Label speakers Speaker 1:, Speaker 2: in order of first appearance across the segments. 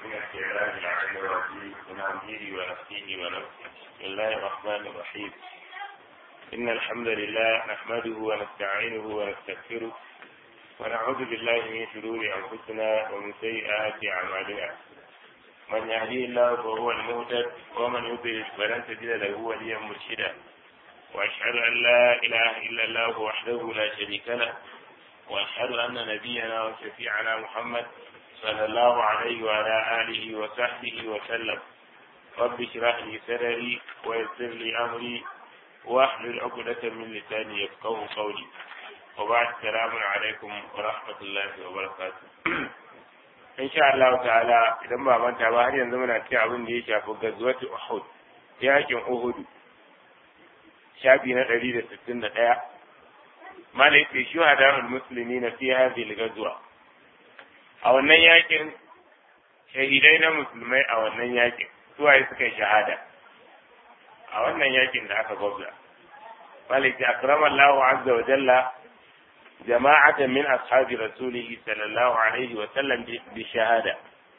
Speaker 1: من استعراض العلم الرجيم من أميره ونفسه ونفسه بسم الله الرحمن الرحيم إن الحمد لله نحمده ونستعينه ونستغفره ونعوذ بالله من شرور أنفسنا ومن سيئات أعمالنا من يهديه الله فهو المهتد ومن يضلل فلن تجد له وليا مرشدا وأشهد أن لا إله إلا الله وحده لا شريك له وأشهد أن نبينا وشفيعنا محمد صلى الله عليه وعلى آله وصحبه وسلم رب اشرح لي صدري ويسر لي أمري واحلل عقدة من لساني يفقه قولي وبعد السلام عليكم ورحمة الله وبركاته in sha Allah ta'ala idan ba manta ba har yanzu muna cikin abin da ya shafi gazwatu Uhud yakin Uhud shafi na 161 malai ce shuhada'ul muslimina fi hadhihi al-ghazwa a wannan yakin shahidai na musulmai a wannan yakin suwaye suka yi shahada a wannan yakin da aka gwabza malai ce akramallahu azza wa jalla جماعة من أصحاب رسوله صلى الله عليه وسلم بشهادة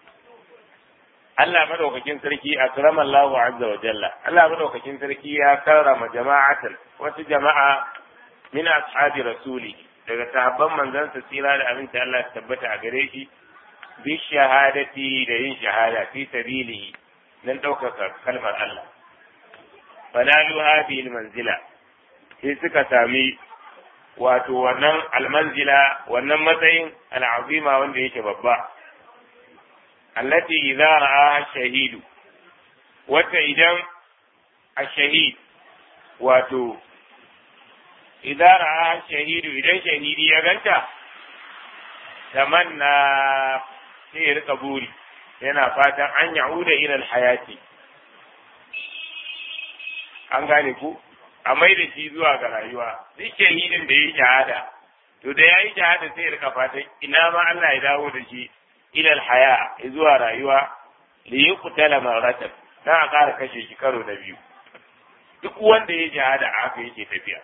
Speaker 1: Allah madaukakin sarki akrama Allahu azza wa jalla Allah madaukakin sarki ya karrama jama'atan wasu jama'a min ashabi rasuli daga sahabban manzon sa tsira da aminta Allah ya tabbata a gare shi bi shahadati da yin shahada fi sabilihi dan ɗaukaka kalmar Allah fanalu hadhihi manzila sai suka sami wato wannan almanzila wannan matsayin al'azima wanda yake babba allati idza ra'a shahidu wata idan ashahid wato idza ra'a shahidu idan shahidi ya ganta tamanna sai ya rika buri yana fatan an ya'uda ila alhayati an gane ku a mai da shi zuwa ga rayuwa duk shahidin da ya yi shahada to da ya yi shahada sai ya rika fatan ina ma Allah ya dawo da shi ilal haya zuwa rayuwa li yuqtala maratan dan a ƙara kashe shi karo na biyu duk wanda ya shahada a haka yake tafiya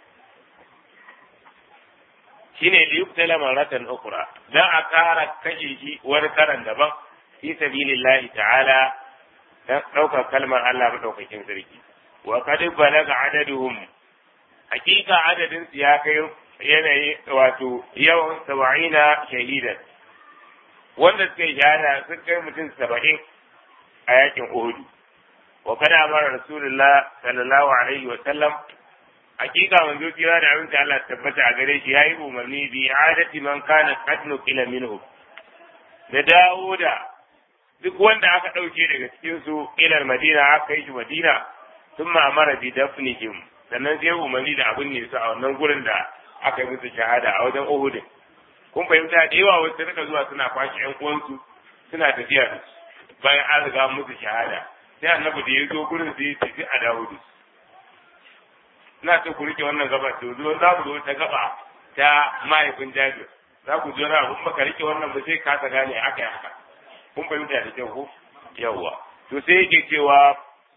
Speaker 1: shine li yuqtala maratan ukhra dan a ƙara kashe shi wani karan daban fi sabilillahi ta'ala dan ɗaukar kalmar Allah madaukakin sarki wa qad balaga adaduhum hakika adadin su ya kai yanayi wato yawan saba'ina shahidan wanda suka yi shahada sun kai mutum saba'in a yakin Uhud wa kada amara rasulullah sallallahu alaihi wa sallam hakika manzo kira da abin da Allah tabbata a gare shi yayi umarni bi adati man kana qad nuqila minhu da dawo da duk wanda aka ɗauke daga cikin su ilal madina aka kai shi madina ثم أمر بدفنهم sannan sai umarni da abin ne su a wannan gurin da aka yi musu shahada a wajen Uhud kun fahimta da yawa wasu rika zuwa suna kwashe ƴan uwansu suna tafiya da su bayan an riga musu shahada sai annabi da ya zo gurin sai ya tafi a dawo da su ina so ku rike wannan gaba to zo za ku zo ta gaba ta mahaifin Jabir za ku zo na abin baka rike wannan ba sai kasa gane aka yi haka kun fahimta da kyau ko yawwa to sai yake cewa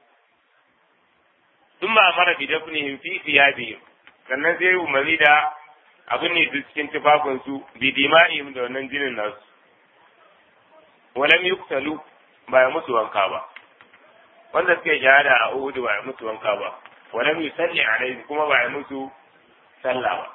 Speaker 1: ثم أمر بدفنهم في ثيابهم sannan sai umarni da abin ne su cikin tufafinsu bi dima'ihim da wannan jinin nasu walam yuktalu ba ya musu wanka ba wanda suke shahada a Uhud ba ya musu wanka ba walam yusalli alaihi kuma ba ya musu sallah ba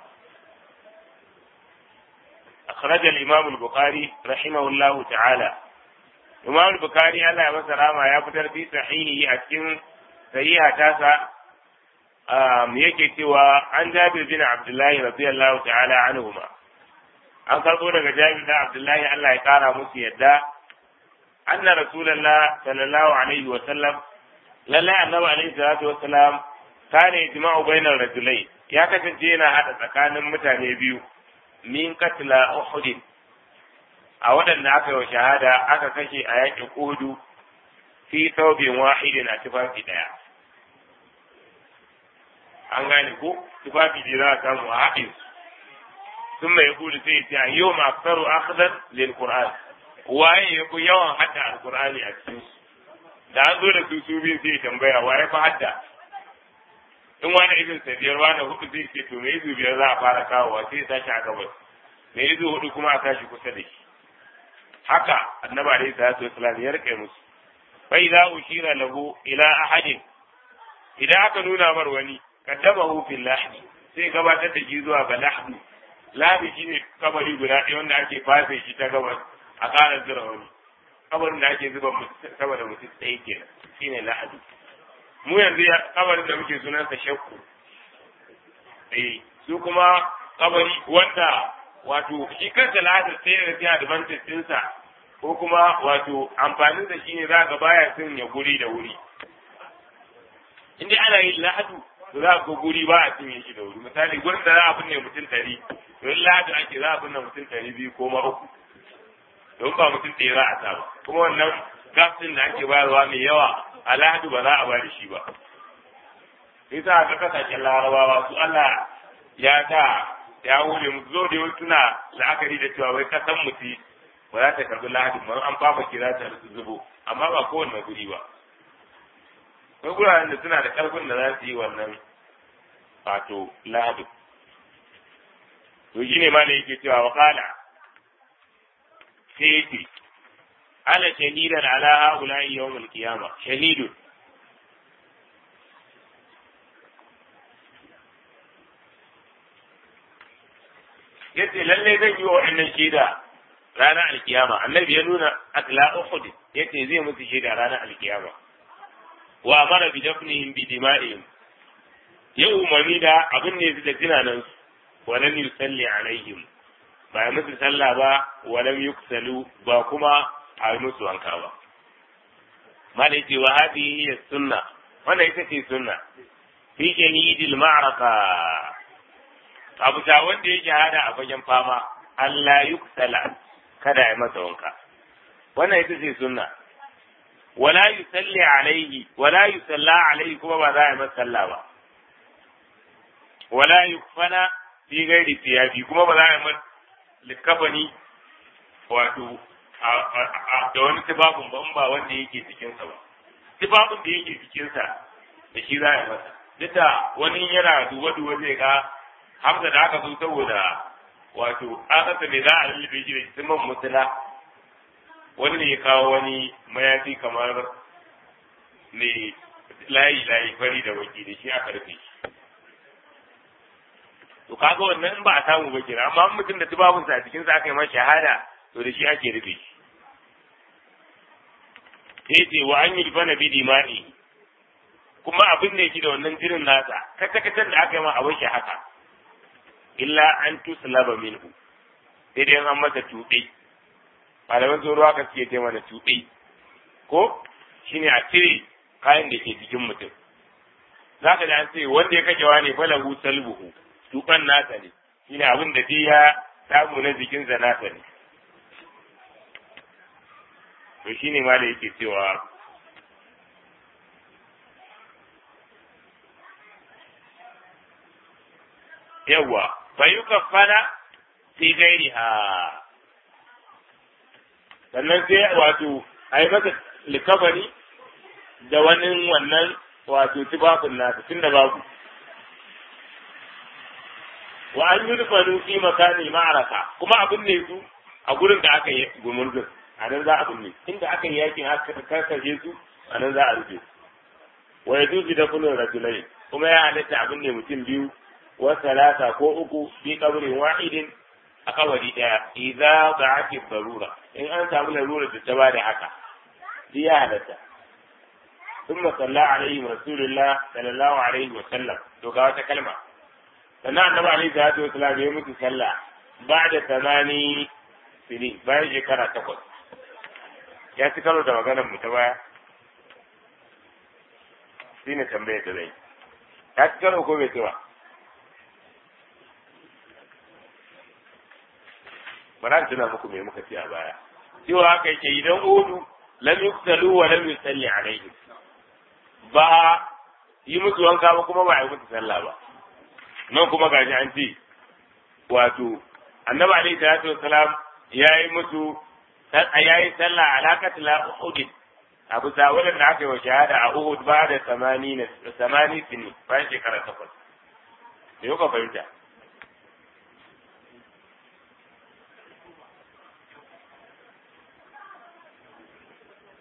Speaker 1: أخرج الإمام البخاري رحمه الله تعالى الإمام البخاري الله يمسر ما يفتر في صحيحه أكين sahiha tasa yake cewa an jabir bin abdullahi radiyallahu ta'ala anhuma an karbo daga jabir da abdullahi Allah ya kara musu yadda anna rasulullah sallallahu alaihi wa sallam lallai annabi alaihi salatu wa salam kana ijma'u bainar rajulai ya kasance yana hada tsakanin mutane biyu min katla uhud a waɗanda aka yi wa shahada aka kashe a yakin uhudu fi thawbin wahidin a tufafi daya an gane ko tufafi da za a samu a haɗin su sun mai kudu sai ce a yau ma aksaru akhdar lil qur'an waye ya ku yawan hadda alqur'ani a cikin su da an zo da su su biyu sai tambaya waye fa hadda in wani ibn sabiyar wani hudu zai ce to me izu biyar za a fara kawowa sai ya tashi a gabas me izu hudu kuma a tashi kusa da shi haka annabi alaihi salatu wasalam ya rike musu fa idza ushira lahu ila ahadin idan aka nuna mar wani kaddamahu fil lahdi sai gabatar da shi zuwa ga lahdi lahdi shine kabari guda ɗaya wanda ake fafe shi ta gabas a ƙara zira wani kabarin da ake zuba sama da mutum tsaye kenan shine lahadi mu yanzu kabarin da muke sunansa shakku eh su kuma kabari wanda wato shi kansa lahadin sai da sai advantage ɗinsa ko kuma wato amfanin da shine za ga baya sun ya guri da wuri in dai ana yin lahadu to za ga guri ba a cinye shi da wuri misali gurin da za a binne mutum ɗari to in lahadu ake za a binne mutum ɗari biyu ko ma uku don ba mutum ɗaya za a sa ba kuma wannan gafin da ake bayarwa mai yawa a lahadu ba za a bada shi ba yasa ga kasashen larabawa su Allah ya ta ya wule mu zo da wasu suna la'akari da cewa wai kasan mutu ba za ta karbi lahadi ba an fafa kira ta zubo amma ba kowanne guri ba akwai guraren da suna da karfin da za su yi wannan wato lahadi to shine ma ne yake cewa wa qala sai yake ana shahidan ala haula'i yawmul qiyama shahidun yace lalle zan yi wa wa'annan shaida ranar alkiyama annabi ya nuna atla uhud yace zai musu shaida ranar alkiyama wa amara bi dafnihim bi dima'ihim ya umarni da abin ne su da tunanan su wa lam yusalli alaihim ba ya musu sallah ba wa lam yuksalu ba kuma a yi musu wanka ba mala ce wa hadhihi hiya sunna wannan ita ce sunna fi shahidil ma'raka abu ta wanda ya shahada a fagen fama Allah yuksala kada ya masa wanka wannan ita ce sunna wala yusalli alaihi wala yusalla alaihi kuma ba za a yi masa sallah ba wala yukfana fi gairi siyafi kuma ba za a yi masa likafani wato da wani tibabun ba ba wanda yake cikinsa ba tibabun da yake cikinsa da shi za a yi masa duk da wani yana duba-duba zai ga hamza da aka zo saboda wato akasa mai za a lullube shi da siman mutula wani ne ya kawo wani mayafi kamar mai layi layi fari da baki da shi aka rufe shi to kaga wannan in ba a samu ba kira amma mutum da tubabunsa a cikin sa aka yi masa shahada to da shi ake rufe shi sai ce wa an yi bana bi dimani kuma abin da yake da wannan jirin nasa kata da aka yi ma abin shi haka illa an tuslaba minhu sai dai an masa tuɓe malaman tsoro aka suke ce mana tuɓe ko shine a cire kayan da ke jikin mutum za ka da an ce wanda ya kashe wani falahu salbuhu tuɓan nasa ne shine abin da dai ya samu na jikinsa nasa ne to shine ma da yake cewa yawwa fayukaffana fi gairiha sannan sai wato a yi masa likafani da wani wannan wato tufafin nasa tun da babu wa an yi rufanu fi makani ma'araka kuma abin ne su a gurin da aka yi gumurzin a nan za a binne inda aka yi yakin aka karkashe su a nan za a rufe wa ya dubi da kullun rajulai kuma ya halatta abin ne mutum biyu wa salata ko uku fi kabrin wahidin a kawari daya idza ba'ati darura in an samu larura da ta bada haka shi ya halatta ثم صلى عليه رسول الله صلى الله عليه وسلم to ga wata kalma sannan annabi alaihi salatu wasallam ya mutu sallah ba'da tamani sini bayan shekara takwas ya ci karo da maganar mu ta baya shi ne tambayar da zai ya ci karo ko bai ci ba bara tuna muku me muka ci a baya cewa haka yake idan udu lam yuktalu wa lam yusalli alaihi ba yi musu wanka ba kuma ba a yi musu sallah ba nan kuma gashi an ce wato annabi alaihi salatu wassalam ya yi musu ya yi sallah alaƙat la uhud abu sawulin da aka yi wa shahada a uhud ba da samani samani sini bayan shekara takwas me kuka fahimta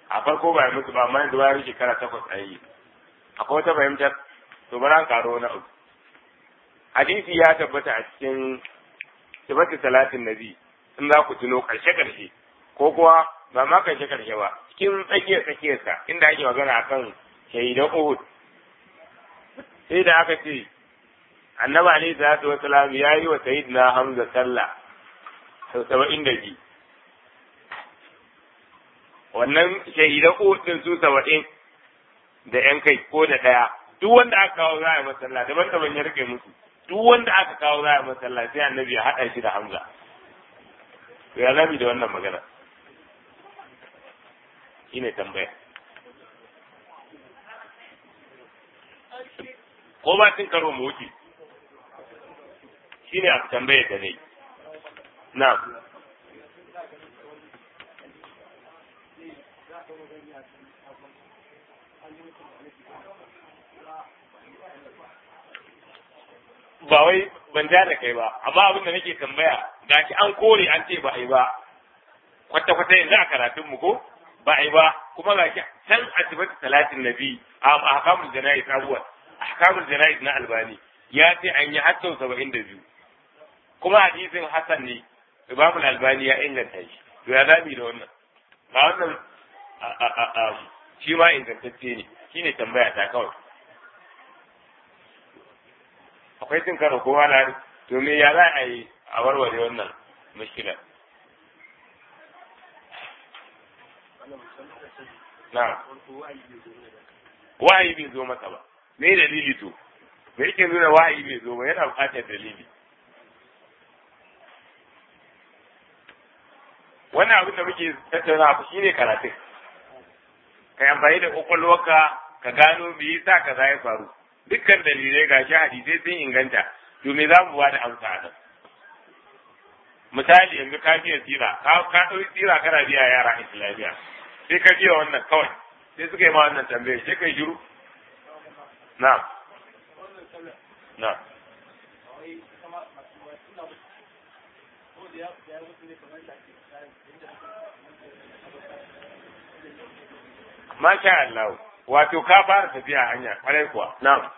Speaker 1: a farko ba ya mutu ba amma yanzu bayan shekara takwas a yi akwai wata fahimtar to bara karo na uku hadisi ya tabbata a cikin sifatu salatin nabi in za ku tuno karshe karshe ko kuwa ba ma karshe karshe ba cikin tsakiyar tsakiyarsa inda ake magana akan shahidan Uhud sai da aka ce annabi alaihi salatu wasalam ya yi wa sayyidina Hamza sallah sau saba'in da biyu wannan shahidan Uhud din su saba'in da yan kai ko da ɗaya duk wanda aka kawo za a yi masalla daban daban ya rike musu duk wanda aka kawo za a yi masalla sai annabi ya haɗa shi da Hamza to ya zami da wannan magana shine tambaya ko ba cin karo mu wuce shine a tambayar da ne na ba wai ban ja da kai ba amma abin da nake tambaya gashi an kore an ce ba a yi ba kwata kwata yanzu a karatun mu ko ba a yi ba kuma gashi can a sifatu talatin nabi a ahkamul jana'iz abuwa ahkamul jana'iz na albani ya ce an yi har sau saba'in da biyu kuma hadisin hasan ne imam albani ya inganta shi to ya zami da wannan ba wannan shi ma ingantacce ne shine tambaya ta kawai akwai cin karo ko wala to me ya za a yi a warware wannan mushkilar na wahayi bai zo masa ba me dalili to me yake nuna wahayi bai zo ba yana buƙatar dalili wannan abin da muke tattauna ku shine karatun ka amfani da kwakwalwarka ka gano me yasa kaza ya faru dukkan dalilai ga shi hadisai sun inganta to me za mu ba da amsa a nan misali yanzu ka biya tsira ka ka ɗauki tsira kana biya yara islamiyya sai ka biya wannan kawai sai suka yi ma wannan tambayar sai kai shiru na na Masha Allah, wato ka fara tafiya hanya, kwarai kuwa, na'am.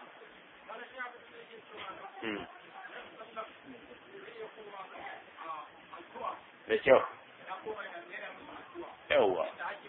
Speaker 1: Da kyau. Yawwa.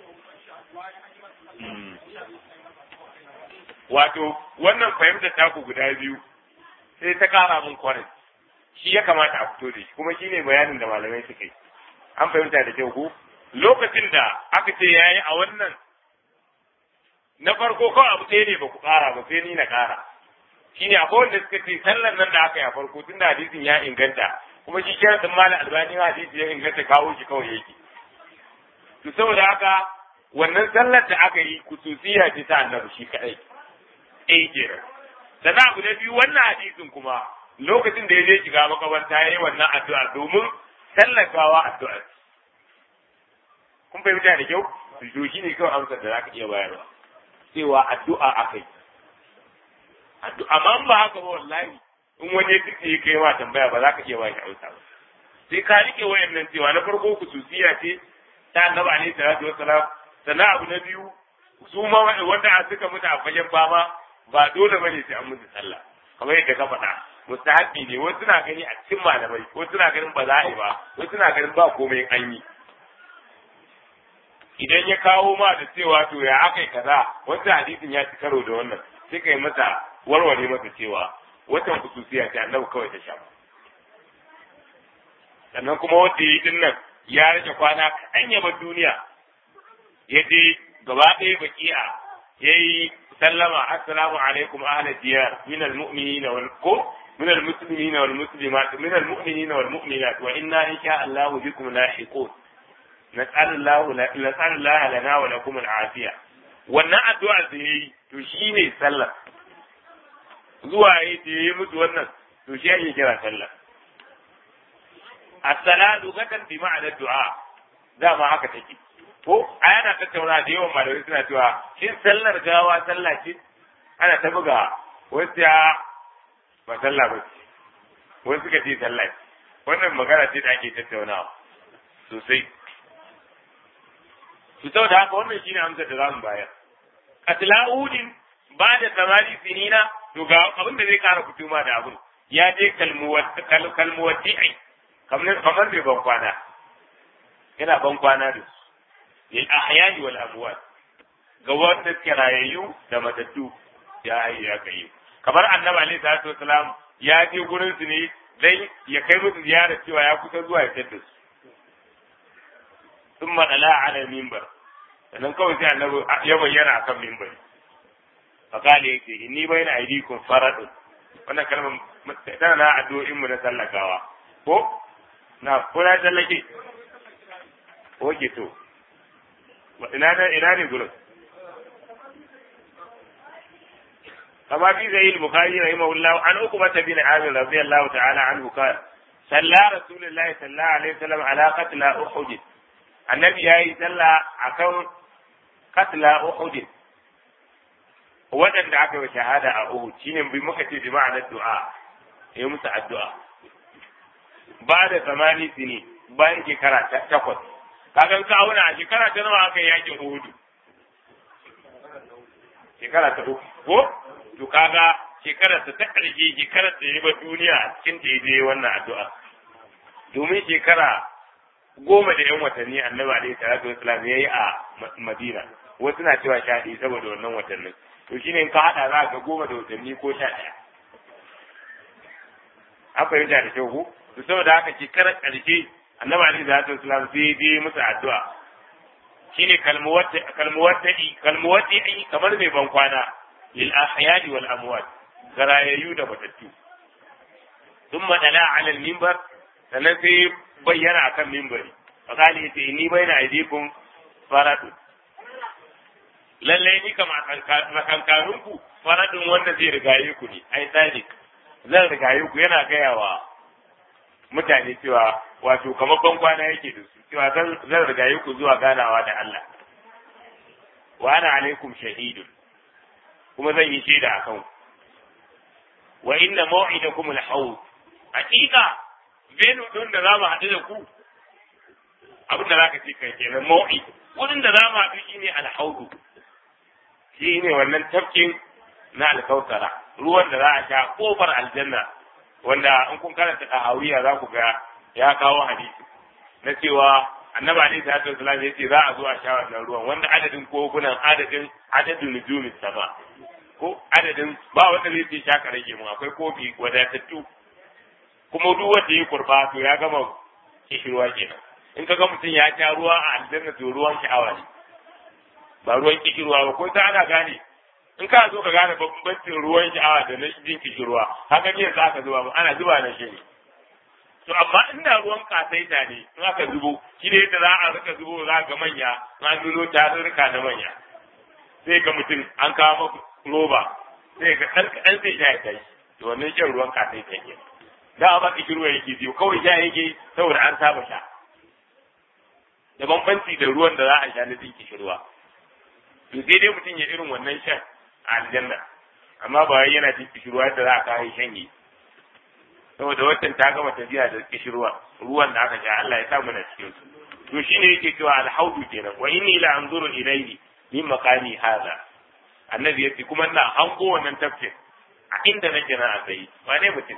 Speaker 1: Wato, wannan fahimta taku guda biyu sai ta kara min kwarin. Shi ya kamata a fito da shi, kuma shi ne bayanin da malamai suka yi. An fahimta da kyau ku? Lokacin da aka ce ya yi a wannan na farko kawai abu ɗaya ne ba ku ƙara ba sai ni na ƙara shi ne akwai wanda suka ce sallar nan da aka yi a farko tun da hadisin ya inganta kuma shi kira sun malam albani hadisi ya inganta kawo shi kawai yake to saboda haka wannan sallar da aka yi kususiya ce ta annabi shi kaɗai eh kenan sannan abu na biyu wannan hadisin kuma lokacin da ya je shiga makabarta ya yi wannan addu'a domin tallakawa addu'a kun fahimta da kyau to shi ne kawai amsar da za ka iya bayarwa cewa addu'a akai addu'a amma ba haka ba wallahi in wani duk ya kai ma tambaya ba za ka iya bashi amsa ba sai ka rike wayannan cewa na farko kususiya ce ta annabi alaihi salatu wassalam sannan abu na biyu su ma wanda suka mutu a fagen fama ba dole bane sai an musu sallah kamar yadda ka faɗa mustahabi ne wasu suna gani a cikin malamai wasu suna ganin ba za a yi ba wasu suna ganin ba komai an yi idan ya kawo ma da cewa to ya aka yi kaza wanda hadisin ya ci karo da wannan sai kai masa warware masa cewa watan kususiya ce annabi kawai ta sha sannan kuma wanda yi din nan ya rage kwana kaɗan ya bar duniya ya je gaba ɗaya baki'a ya yi sallama assalamu alaikum ahla diyar min almu'minina wal ko min almuslimina wal muslimat min almu'minina wal mu'minat wa inna insha Allah bikum lahiqun nas'alullahu nas'alullah lana wa lakum al'afiya wannan addu'a da yayi to shine sallah zuwa yayi da yayi musu wannan to shi ake kira sallah as-salatu gadan bi ma'ana du'a dama haka take ko a yana tattauna da yawan malamai suna cewa shin sallar gawa sallah ce ana ta buga wasu ya ba sallah ba ce wasu suka ce sallah ce wannan magana ce da ake tattaunawa sosai to saboda haka wannan shine amsar da zamu bayar qatla uhudin ba da tamari sinina to ga abin da zai kara fituma da abin ya je kalmuwati'i kamar kamar bai ban kwana yana ban kwana da su lil ahyani wal amwat ga wanda suke rayayyu da matattu ya yi ya kai kamar annabi alaihi salatu wasalam ya je gurin su ne dai ya kai musu ziyara cewa ya kusa zuwa ya tada su sun maɗala ala mimbar sannan kawai sai annabi ya bayyana akan mimbar fakali yake inni bayna aidikum faradun wannan kalmar tana na addu'o'in mu na sallakawa ko na ko na sallake oke to ina ne ina ne gurin كما في زي البخاري رحمه الله عن عقبة بن عامر رضي الله تعالى عنه قال صلى رسول الله صلى الله عليه وسلم على قتل أحد النبي ياي صلى أكون قتل أحد waɗanda aka yi shahada a Uhud shine bi muka ce bi ma'anar du'a ya musu addu'a ba da zamani sini bayan shekara takwas kaga ka auna a shekara ta nawa aka yi yakin Uhud shekara ta uku ko to kaga shekarar ta ta ƙarshe shekarar ta yi ba duniya a cikin ta je wannan addu'a domin shekara goma da yan watanni annabi alaihi salatu wasalam yayi a Madina wasu na cewa sha ɗaya saboda wannan watannin to shine in ka hada za ga goma da watanni ko sha ɗaya an fahimta da kyau ko to saboda haka shekarar ƙarshe annabi alaihi salatu wasalam sai je musu addu'a shine kalmuwati kalmuwati kalmuwati kamar mai ban kwana للأحياء والأموات غرايو da matattu ثم دلا على المنبر sannan sai bayyana akan mimbari fakali yace ni baina aidikum faradu lallai ni kama tsakankanin ku faradun wanda zai rigaye ku ne ai sadiq zan rigaye ku yana gaya wa mutane cewa wato kamar ban kwana yake da su cewa zan rigaye ku zuwa ganawa da Allah wa ana alaikum shahidun kuma zan yi shaida a kan wa inna maw'idakum al-hawd hakika benu din da zamu haɗu da ku abin da zaka ce kai kenan maw'id wurin da zamu haɗu shine al-hawd shine wannan tafkin na al-kautara ruwan da za a sha kofar aljanna wanda in kun karanta tahawiya za ku ga ya kawo hadisi na cewa annabi alaihi salatu wasallam ya ce za a zo a sha wannan ruwan wanda adadin kogunan adadin adadin nujumin sama ko adadin ba wanda zai ce shaka rage mu akwai kofi wadatattu kuma duk wanda ya kurba to ya gama kishirwa kenan in ka ga mutum ya sha ruwa a aljanna to ruwan sha'awa ne ba ruwan kishirwa ba ko ta ana gane in ka zo ka gane bambancin ruwan sha'awa da na jin kishirwa haka ne za ka zuba ana zuba na shi ne to amma inda ruwan kasaita ne in aka zubo shi ne yadda za a rika zubo za ga manya an nuno tarurruka na manya sai ga mutum an kawo maka roba sai ga ɗan kaɗan sai sha ya tashi to wannan shan ruwan kasaita ke da ba ki ruwa yake biyu kawai sha yake saboda an saba sha da bambanci da ruwan da za a sha na jin kishirwa to sai dai mutum ya irin wannan shan a aljanna amma ba wai yana jin kishirwa da za a kawo shanye saboda watan ta gama tafiya da kishirwa ruwan da aka sha Allah ya sa mana cikin su to shine yake cewa alhaudu kenan wa inni la anzuru ilayhi min maqami hadha annabi yace kuma ina hango wannan tafkin a inda nake na tsayi wane mutum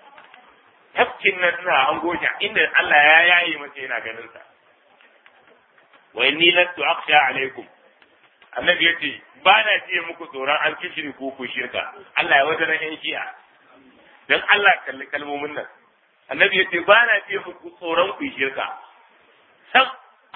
Speaker 1: tafkin nan ina hango shi a inda Allah ya yaye masa yana ganin sa wa inni lastu akhsha alaikum annabi yace ba na ce muku tsoron an kishiri ko ku shirka Allah ya wajen yan shi'a dan Allah kalli kalmomin nan annabi yace ba na ce muku tsoron ku shirka sam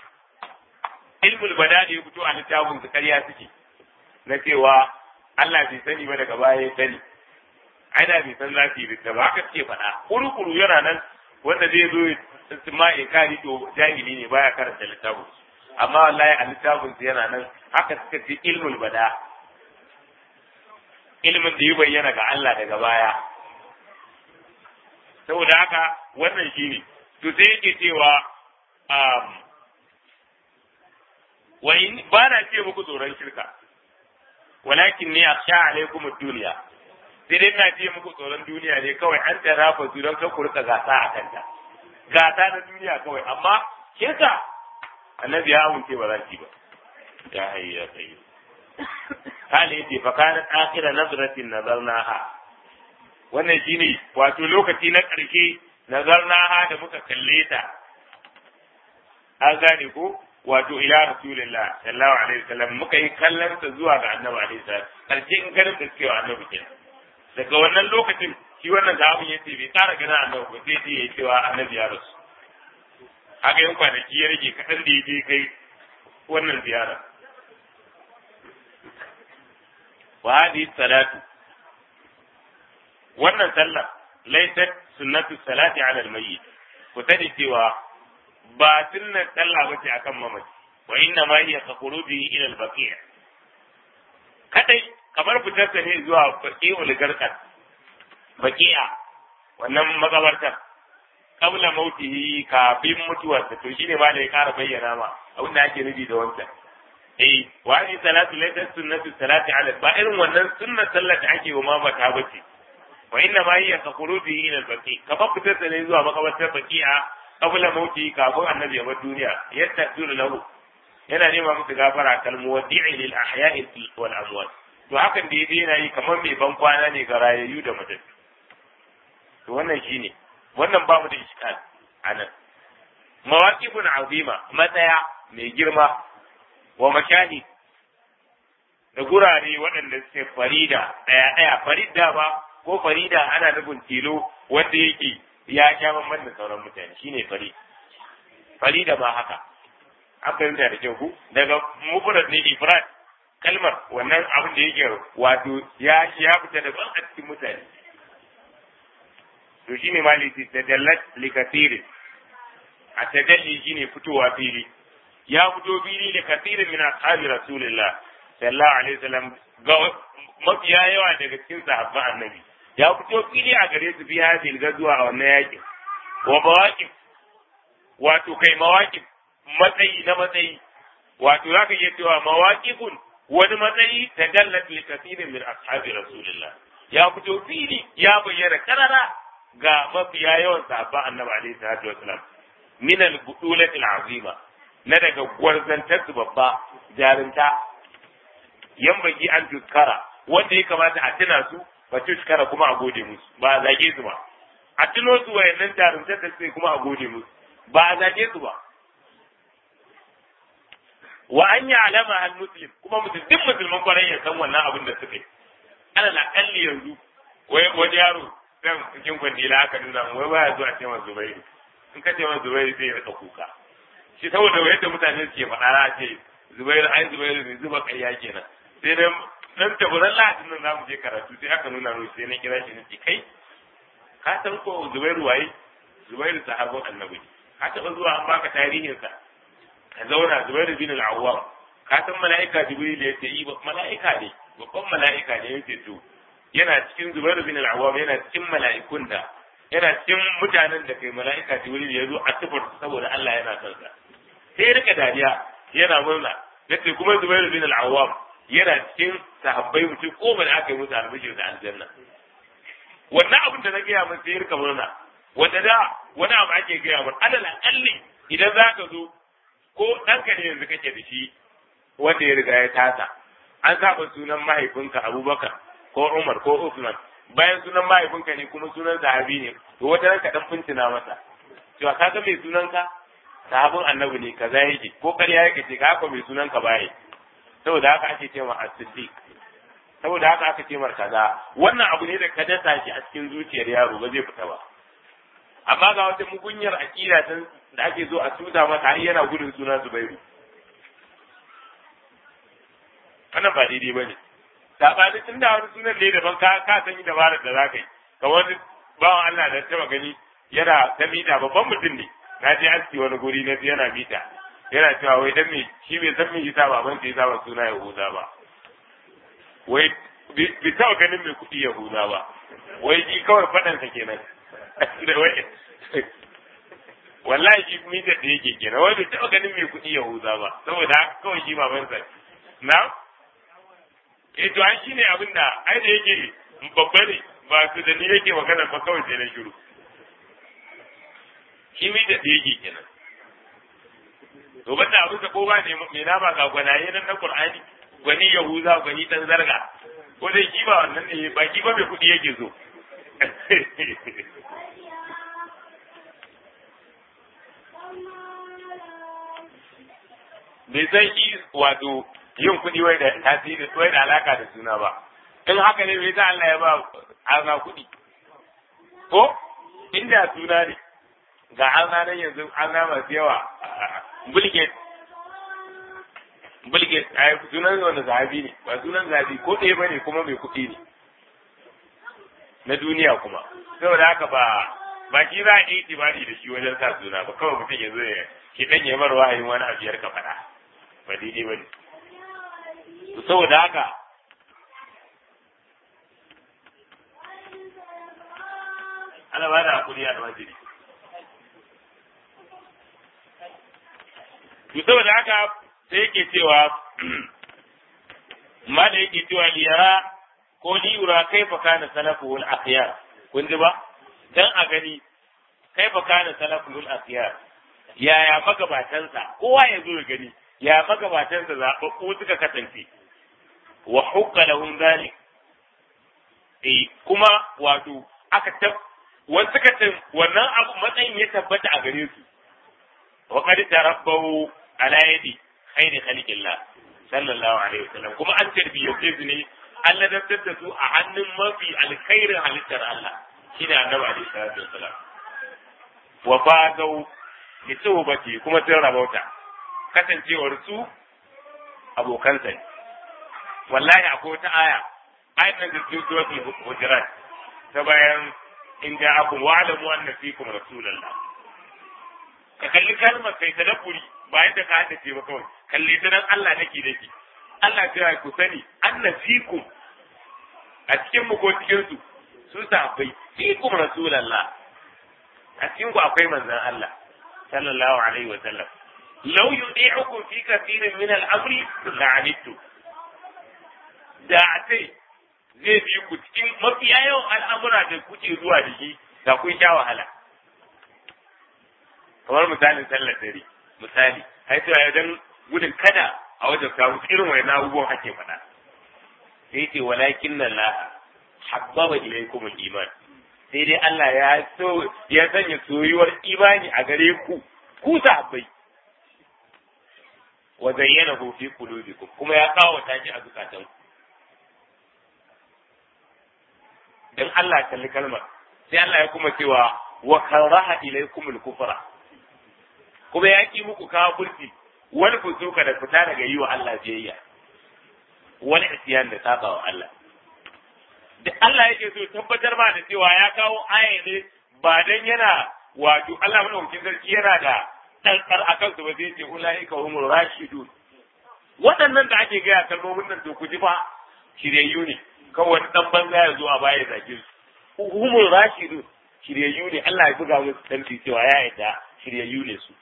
Speaker 1: ilmul badani ya fito a littafin su karya suke na cewa Allah bai sani ba daga baya ya sani ana bai san za su yi da ba haka suke faɗa kuru-kuru yana nan wanda zai zo su ma kari to jahili ne baya karanta littafin amma wallahi a littafin su yana nan haka suka ce ilmul bada ilmin da ya bayyana ga Allah daga baya saboda haka wannan shine to sai yake cewa wai ba na ce muku tsoron shirka walakin ne akhsha alaikum ad-dunya sai dai na ce muku tsoron duniya ne kawai an tara fa su don kan ku rika gasa a kanta gasa na duniya kawai amma shirka annabi ya amince ba za ki ba ya hayyu ya qayyum kale yace fa kana akhira nazratin nazarnaha wannan shine wato lokaci na ƙarshe nazarnaha da muka kalle ta an gane ko wato ila rasulillah sallallahu alaihi wasallam muka yi kallon ta zuwa ga annabi alaihi salam karshe in ganin da suke wa annabi kenan daga wannan lokacin shi wannan sahabin yace bai ƙara ganin annabi ba sai dai ya cewa annabi ya rasu haka yin kwanaki ya rage kaɗan da ya je kai wannan ziyara wa hadhihi salatu wannan sallah laysat sunnatu salati ala al-mayyit ku sani cewa ba sunnar sallah ba ce akan mamaci wa inna ma hiya ka khuruji ila al-baqi' kadai kamar fitar ne zuwa baqi'ul garqat baqi'a wannan magabartar qabla mautihi kafin mutuwarsa to shine ma da ya kara bayyana ma abin da ake nufi da wancan eh wa ni salatu laysa sunnatu salati ala ba irin wannan sunnar sallar da ake wa mamata bace wa inna ma hiya ka khuruji ila al-baqi' kamar fitar ne zuwa magabartar baqi'a qabla mauti kafin annabi ya bar duniya yastaghfiru lahu yana nema musu gafara kal muwaddi'i lil ahya'i wal amwat to hakan da yaje yana yi kamar mai ban kwana ne ga rayayyu da matattu to wannan shine wannan ba mu da iskal anan mawaqifun azima matsaya mai girma wa mashahid da gurare waɗanda suke farida ɗaya ɗaya farida ba ko farida ana nufin tilo wanda yake ya sha bamban da sauran mutane shine fari fari da ba haka an fahimta da kyau ku daga mufrad ne ifrad kalmar wannan abin da yake wato ya ya fita daban a cikin mutane to shine maliki tadallat li kathirin a tadalli shine fitowa fili ya fito fili da kathirin min ashabi rasulillah sallallahu alaihi wasallam ga mafiya yawa daga cikin sahabban annabi ya fito fili a gare su fi hadil gazuwa a wannan yakin wa mawaqif wato kai mawaqif matsayi na matsayi wato zaka iya cewa mawaqifun wani matsayi ta dallat li kathirin min ashabi rasulillah ya fito fili ya bayyana karara ga mafiya yawan sahabban annabi alaihi salatu wasalam min al-budulati al-azima na daga gwarzantar su babba jarinta yan baki an tuskara wanda ya kamata a tuna su ba tuskara kuma a gode musu ba a zage su ba a tuno su wayannan jarumtar da suke kuma a gode musu ba a zage su ba wa an yi alama al muslim kuma mutum duk musulman kwarai ya san wannan abin da suka yi ana na kalli yanzu wani yaro dan cikin kwandila aka nuna wai baya zuwa ce masa zubairu in ka ce masa zubairu zai rika kuka shi saboda yadda mutane suke faɗa na ce zubairu ai zubairu ne zuba ƙarya kenan sai dan dan taburan lahadin nan zamu je karatu sai aka nuna mu sai na kira shi nace kai ka san ko zubairu waye zubairu sahabban annabi ka taɓa zuwa an baka tarihinsa ka zauna zubairu bin al-awwam ka san mala'ika jibril ya ce yi mala'ika ne babban mala'ika ne yace to yana cikin zubairu bin al-awwam yana cikin mala'ikun da yana cikin mutanen da kai mala'ika jibril ya zo a tufar saboda Allah yana son sa sai rika dariya yana murna yace kuma zubairu bin al-awwam yana cikin sahabbai mutum ko da aka yi musu albishir da aljanna wannan abin da na gaya min sai rika murna wanda da wani abu ake gaya min alal akalli idan za ka zo ko ɗanka ne yanzu kake da shi wanda ya riga ya tasa an saba sunan mahaifinka abubakar ko umar ko usman bayan sunan mahaifinka ne kuma sunan sahabi ne to wata ranka dan fincina masa cewa ka ga mai sunanka sahabin annabi ne kaza yake ko ƙarya yake ce ka mai sunanka baye saboda haka ake cewa as-siddiq saboda haka aka ce mar kaza wannan abu ne da ka dasa shi a cikin zuciyar yaro ba zai fita ba amma ga wata mugunyar aqida ta da ake zo a tuta masa har yana gudun sunan Zubairu wannan ba daidai bane sabanin tun da wani sunan ne daban ka ka san dabarar da zaka yi kamar bawan Allah da taba gani yana ta mita babban mutum ne na je aski wani guri na yana mita yana cewa wai dan me shi bai san me yasa baban sa yasa ba suna Yahuda ba wai bai taɓa ganin mai kuɗi Yahuda ba wai shi kawai faɗan sa kenan da wai wallahi shi mita da yake kenan wai bai taɓa ganin mai kuɗi Yahuda ba saboda haka kawai shi baban sa na eh to an shine abin da ai da yake babba ne ba su da ni yake magana ba kawai sai na shiru shi mita da yake kenan to banda abin da ko ba ne me na ba ga gwanaye nan na Qur'ani gwani Yahuza gwani dan zarga ko dai ki ba wannan ne ba ki ba mai kuɗi yake so bai san shi wato yin kuɗi wai da tasiri wai da alaka da suna ba in haka ne bai sa Allah ya ba arna kuɗi ko inda suna ne ga arna nan yanzu arna masu yawa bulget bulget a sunan wanda zahabi ne ba sunan zahabi ko ɗaya ba ne kuma mai kuɗi ne na duniya kuma saboda haka ba ba shi za a yi itibari da shi wajen sa suna ba kawai mutum ya zo ya ki dan ya bar wahayin wani abu ya ka faɗa ba daidai ba ne saboda haka ana ba da hakuri a almajiri to saboda haka sai yake cewa ma da yake cewa liyara ko liyura kaifa kana salafuhul akhyar kun ji ba dan a gani kaifa kana salafuhul akhyar yaya magabatansa kowa ya zo ya gani ya magabatansa zaɓaɓɓu suka kasance wa hukka lahum zalik eh kuma wato aka tab wasu suka wannan abu matsayin ya tabbata a gare su wa qad tarabbahu ala yadi khairi khalqillah sallallahu alaihi wasallam kuma an tarbiyyace su ne Allah da da su a hannun mafi alkhairin halittar Allah shine annabi alaihi salatu wasallam wa fazau bi tawbati kuma sun rabauta kasancewar su abokansa ne wallahi akwai wata aya ayat nan da cikin suratul hujurat ta bayan in ja'akum wa'lamu anna fikum rasulullah ka kalli kalmar kai tadabburi ba yadda ka haddace ba kawai kalli ta dan Allah nake nake Allah ya ku sani anna fikum a cikin mu ko cikin su su sahabbai fikum rasulullah a cikin ku akwai manzon Allah sallallahu alaihi wa sallam law yudi'ukum fi kathirin min al-amri la'anittu da a ce zai bi ku cikin mafiya yawan al'amura da kuke zuwa da shi da kun sha wahala kamar misalin sallar dare misali ai to dan gudun kada a wajen samu irin wani abubuwan ake faɗa sai ce walakin nan la habbaba ilaykum al-iman sai dai Allah ya so ya sanya soyuwar imani a gare ku ku sahabbai wa zayyanahu fi qulubikum kuma ya kawo taki a zukatanku dan Allah kalli kalmar sai Allah ya kuma cewa wa karaha ilaykum al-kufra kuma ya ki muku kafirci wani fusuka da fita daga yi wa Allah biyayya wani isyan da saba wa Allah da Allah yake so tabbatar ma da cewa ya kawo aya ne ba dan yana wato Allah madaukakin sarki yana da ɗanɗar a kansu ba zai ce ulaika humur rashidun waɗannan da ake gaya kalmomin nan to ku ji fa shiryayyu ne kawai dan banza ya zo a baya zage su humul rashidun shiryayyu ne Allah ya buga musu tanti cewa ya yarda shiryayyu ne su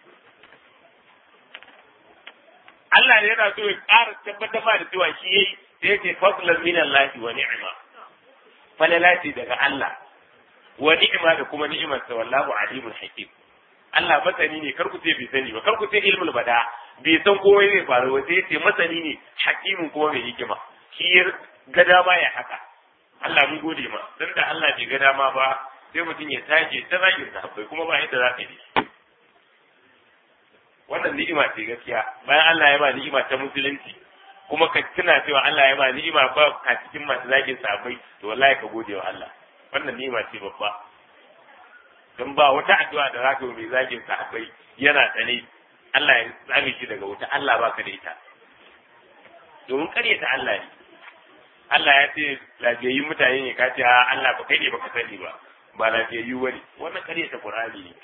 Speaker 1: Allah ne yana so ya ƙara tabbatar ma da cewa shi yayi sai ya ce fadlan min Allah wa ni'ma falala ce daga Allah wa ni'ma da kuma ni'imar sa wallahu alimul hakim Allah masani ne kar ku ce bai sani ba kar ku ce ilmul bada bai san komai zai faru ba sai ya ce masani ne hakimin kuma mai hikima shi ga dama ya haka Allah mun gode ma dan da Allah bai ga dama ba sai mutum ya tashi ta zagin sahabbai kuma ba yadda za ka yi wannan ni'ima ce gaskiya bayan Allah ya ba ni'ima ta musulunci kuma ka tuna cewa Allah ya ba ni'ima ba ka cikin masu zagin sahabbai to wallahi ka gode wa Allah wannan ni'ima ce babba dan ba wata addu'a da za ka yi mai zagin sahabbai yana tsane Allah ya tsame shi daga wuta Allah ba ka da ita domin karyata Allah ne Allah ya ce lafiyayyu mutane ne ka ce a Allah ba kai ne baka sani ba ba lafiyayyu bane wannan kare ta Qur'ani ne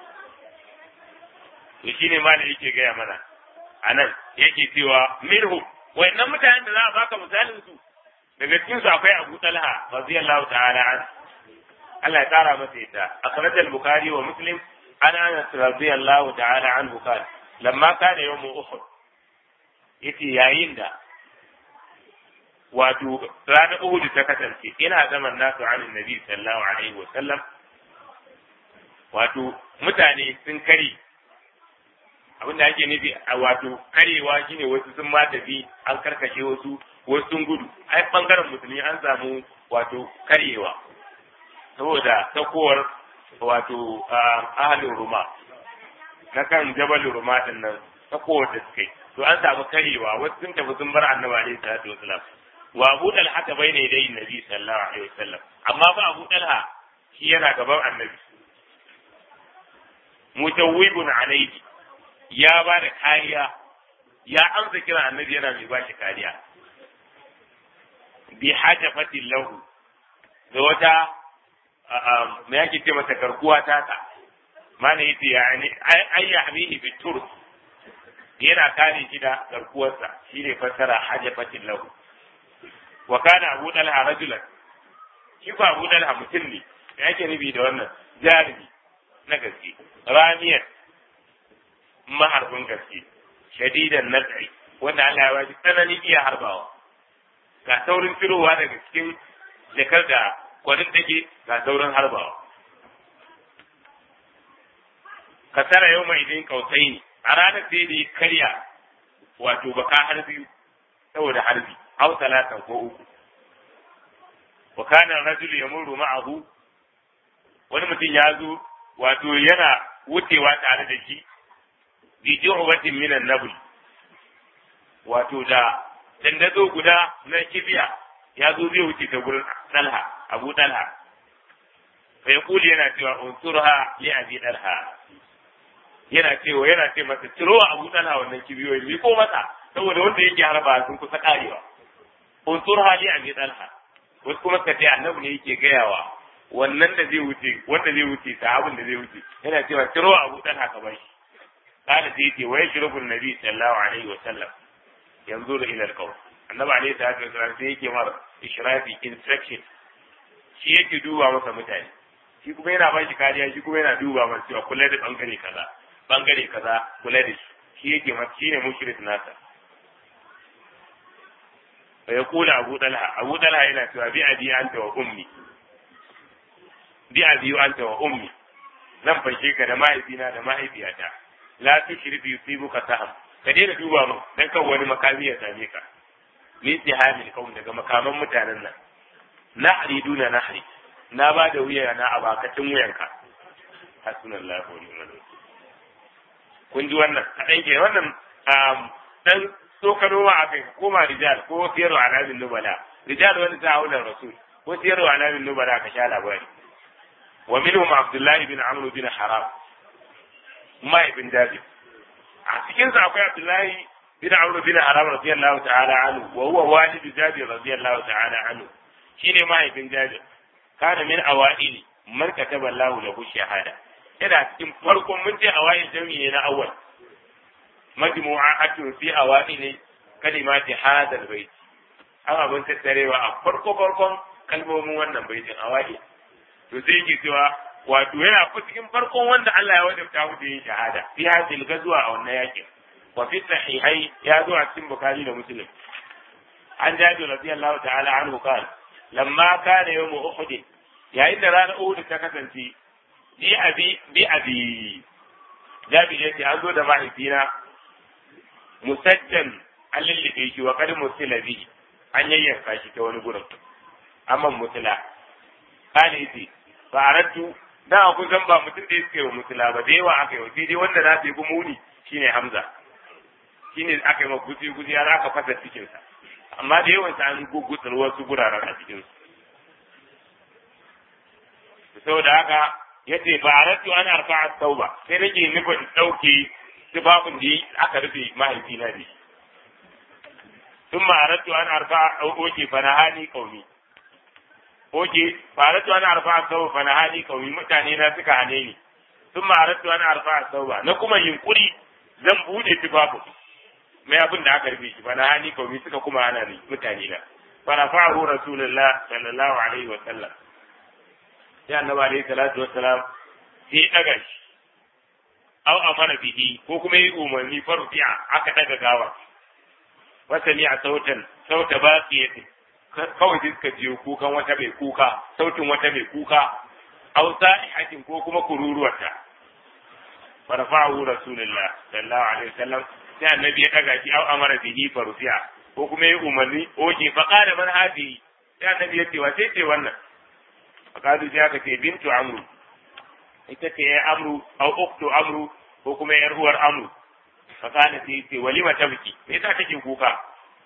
Speaker 1: to shine ma da yake gaya mana anan yake cewa minhu wayannan mutanen da za a baka misalin su daga cikin su akwai Abu Talha radiyallahu ta'ala an Allah ya tsara masa ita akhraj al-Bukhari wa Muslim an Anas radiyallahu ta'ala anhu qala lamma kana yawm Uhud yace yayin da wato ranar Uhud ta kasance ina zaman nasu anin Nabi sallallahu alaihi wa sallam wato mutane sun kari abin da ake nufi a wato karewa shine wasu sun ma tafi an karkashe wasu wasu sun gudu ai bangaren musulmi an samu wato karyewa saboda sakowar wato ahalin ruma na kan jabal ruma din nan sakowar da suka yi to an samu karyewa wasu sun tafi sun bar annabi alaihi salatu wasalam wa abu dalha ta bai ne dai nabi sallallahu alaihi wasallam amma ba abu dalha shi yana gaban annabi mutawwibun alaihi ya ba da kariya ya amsa kira annabi yana mai ba shi kariya bi hajafatin lahu da wata me yake ce masa garkuwa ta ta mana yace yani ay yahmihi bi turk yana kare shi da garkuwarsa shine fassara hajafatin lahu wa kana abu dalha rajulan shi fa abu dalha mutum ne me yake nufi da wannan jarumi na gaske ramiyar maharbin gaske shadidan nazari wanda Allah ya bashi tsananin iya harbawa ga saurin firowa daga cikin jakar da kwanin take ga saurin harbawa kasara yau mai idin kausai ne a ranar sai da ya karya wato baka har biyu saboda harbi au talatan ko uku wa kana rajulu yamuru ma'ahu wani mutum ya zo wato yana wucewa tare da shi bi ju'batin minan nabl wato da dandazo guda na kibiya ya zo zai wuce ta gurin dalha abu dalha fa yaqulu yana cewa unsurha li abi dalha yana cewa yana ce masa ciro abu dalha wannan kibiyoyi mi ko masa saboda wanda yake harba sun kusa karewa unsurha li abi dalha wasu kuma suka ce annabi ne yake gayawa wannan da zai wuce wanda zai wuce sahabin da zai wuce yana cewa ciro abu dalha ka bar shi قال سيدي ويشرب النبي صلى الله عليه وسلم ينظر الى القوم النبي عليه الصلاه والسلام sai yake mar ishrafi inspection shi yake duba masa mutane shi kuma yana ba shi kariya shi kuma yana duba masa cewa kula da bangare kaza bangare kaza kula da shi shi yake masa shine mushrik nasa fa yaqulu abu talha abu talha yana cewa bi abi anta wa ummi bi abi anta wa ummi zan fashe ka da mahaifina da mahaifiyata la tushri bi yusibuka saham ka daina duba mu dan kan wani makami ya same ka min tihamil kaum daga makaman mutanen nan nahri duna nahri na ba da wuya na a bakacin wuyanka hasbunallahu wa ni'mal wakil kun ji wannan kadan ke wannan dan tsokano wa akai koma rijal ko siyarwa alamin nubala rijal wani ta haular rasul ko siyarwa alamin nubala ka sha labari wa minhum abdullahi bin amr bin haram mahaifin Jabir. A cikinsa akwai Abdullahi bin Amr bin Haram radiyallahu ta'ala anhu wa huwa walidu Jabir radiyallahu ta'ala anhu. Shine mahaifin Jabir. Kana min awaili man kataba Allahu lahu shahada. Yana cikin farkon mun ce awail jami'i na awwal. Majmu'atun fi awaili kalimati hadha albayt. An abin tattarewa a farko farkon kalmomin wannan baitin awail. To sai yake cewa wato yana ku cikin farkon wanda Allah ya wajabta mu da yin shahada fi hadil gazwa a wannan yakin wa fi sahihai ya zo a cikin bukhari da muslim an jabi radiyallahu ta'ala anhu qala lamma kana yawm uhud yayin da ranar uhud ta kasance bi abi bi abi jabi yace an zo da mahaifina musajjan an lullube shi wa kad musila bi an yayyanka shi ta wani gurin amma mutula kana yace fa aradtu da kun san ba mutum da suke wa mutula ba da yawa aka yi sai dai wanda za su yi gumuni shine Hamza shine aka yi ma gusi gusi har aka fasa cikin sa amma da yawan sa an gugutsar wasu guraren a cikin su saboda haka yace ba aratu an arfa'a tauba sai nake nufin dauke tufafin da aka rufe mahaifina da shi ثم أردت أن أرفع أوكي فنهاني قومي oke faratu ana arfa sau fa na hali kawai mutane na suka hane ni sun ma aratu ana arfa sau ba na kuma yunkuri zan bude tufafu mai abin da aka rufe shi fa na hali kawai suka kuma hana ni mutane na fa na fa'ahu rasulullah sallallahu alaihi wa sallam sai annabi alaihi salatu wa salam sai daga shi aw amara bihi ko kuma yi umarni farfi'a aka daga gawa wasani a sautan sauta baqiyatin kawai sai suka jiyo kukan wata mai kuka sautin wata mai kuka aw sa'ihatin ko kuma kururuwarta fa rafa'ahu rasulullah sallallahu alaihi wasallam sai annabi ya daga shi au amara bihi farufi'a ko kuma ya umarni oke fa qala man hadi sai annabi ya ce wa sai ce wannan fa kadu sai aka ce bintu amru ita ce ya amru au uktu amru ko kuma yar uwar amru fa kana sai ce walima tabki me yasa take kuka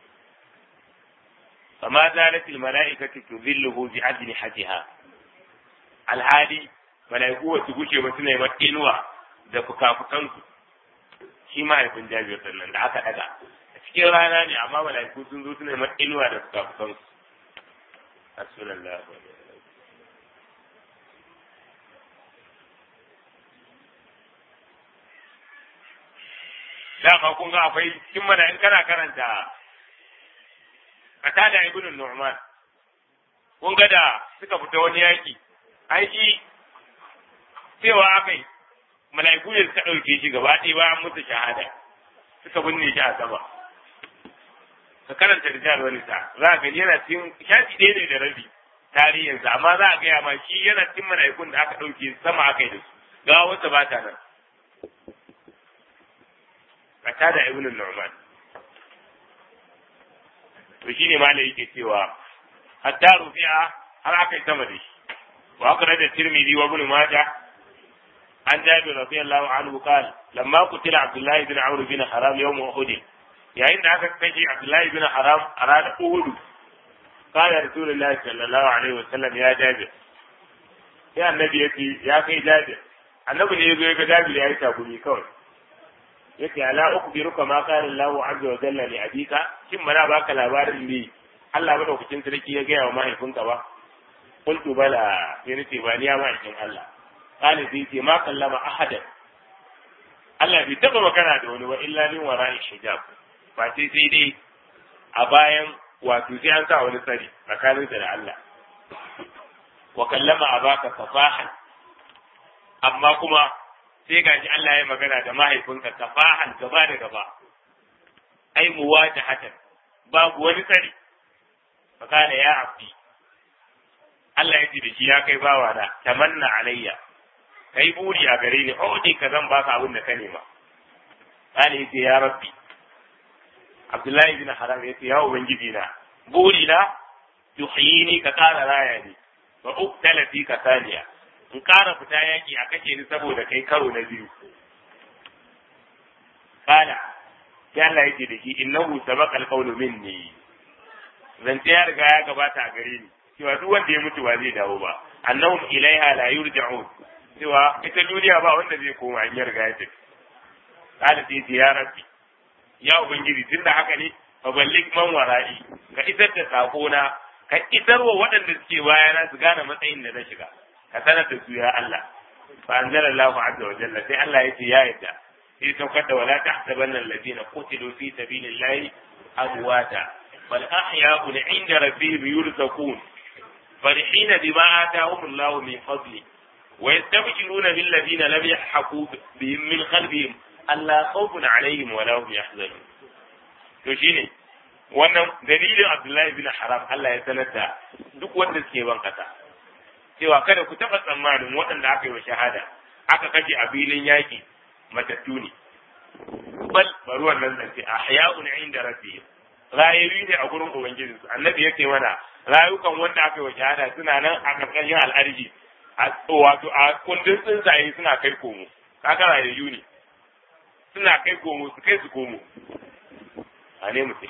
Speaker 1: فما زالت الملائكة تذله بأجنحتها alhali mala'iku wasu gushe ba suna yi mata inuwa da fuka-fukansu shi mahaifin jabir sannan da aka daga a cikin rana ne amma mala'iku sun zo suna yi mata inuwa da fuka-fukansu Rasulullah dama kun ga akwai cikin mana in kana karanta Qatada ibn Nu'man kun ga da suka fita wani yaki aiki cewa akai mala'iku ne suka ɗauke shi gaba ɗaya bayan musu shahada suka binne shi a sama ka karanta rijal wani sa za ka gani yana cikin shafi ɗaya ne da rabi tarihinsa amma za a gaya ma shi yana cikin mala'ikun da aka ɗauke sama aka yi da su gawa wata ba ta nan Qatada ibn Nu'man to shine malai yake cewa hatta rufi'a har aka yi sama da shi wa aka rada tirmidhi wa ibn majah an jabir radiyallahu anhu qala lamma qutila abdullah ibn amr bin haram yawm uhud yayin da aka kashe abdullah ibn haram a ranar uhud qala rasulullah sallallahu alaihi wasallam ya jabir ya annabi yace ya kai jabir annabi ne yazo ya ga jabir ya yi takumi kawai yace ala ukhbiruka ma qala Allah azza wa jalla li abika kin mana baka labarin ne Allah madaukakin sarki ya gaya wa mahaifinka ba qultu bala sai nace ba ni ya mahaifin Allah qala sai ce ma kallama ahadan Allah bai taba magana da wani ba illa min wara'i hijab ba sai sai dai a bayan wato sai an sa wani tsari tsakaninsa da Allah wa kallama abaka fasahan amma kuma sai gaji Allah ya magana da mahaifinka kafahan gaba da gaba ai muwata hatan babu wani tsari fakana ya abdi Allah ya ce da shi ya kai bawa na tamanna alayya kai buri a gare ni odi ka zan baka abin da ka nema kana yace ya rabbi Abdullahi bin Haram yace ya ubangiji na buri na yuhyini ka kara raya ni wa uktala fi ka saniya in ƙara fita yaƙi a kashe ni saboda kai karo na biyu. Kala, sai Allah yake da shi innahu sabaqal qawlu minni. Zance ya riga ya gabata a gare ni, cewa duk wanda ya mutu ba zai dawo ba. Annahum ilaiha la yurja'un. Cewa ita duniya ba wanda zai koma in ya riga ya tafi. Kala sai ce ya rabbi. Ya ubangiji tunda haka ne fa ballig man wara'i ka isar da sako na ka isarwa waɗanda suke bayana su gane matsayin da na shiga. ka sanar da su ya Allah fa anzala Allahu azza wa jalla sai Allah yace ya yadda sai saukar da wala tahsabanna alladhina qutilu fi sabilillahi amwata bal ahya'un 'inda rabbihim yurzaqun فرحين بما آتاهم الله من فضله ويستبشرون بالذين لم يلحقوا بهم من خلفهم ألا خوف عليهم ولا هم يحزنون to shine wannan dalilin Abdullahi bin Haram Allah ya sanar da duk wanda suke ban kasa cewa kada ku taɓa tsammanin waɗanda aka yi wa shahada aka kashe a filin yaƙi matattu ne bal bari wannan zance a haya'un inda rabbihim rayayi ne a gurin ubangijinsu annabi yake mana rayukan wanda aka yi wa shahada suna nan a ƙarƙashin al'arji wato a kundin tsuntsaye suna kai komo kaga rayayyu ne suna kai komo su kai su komo a ne mutum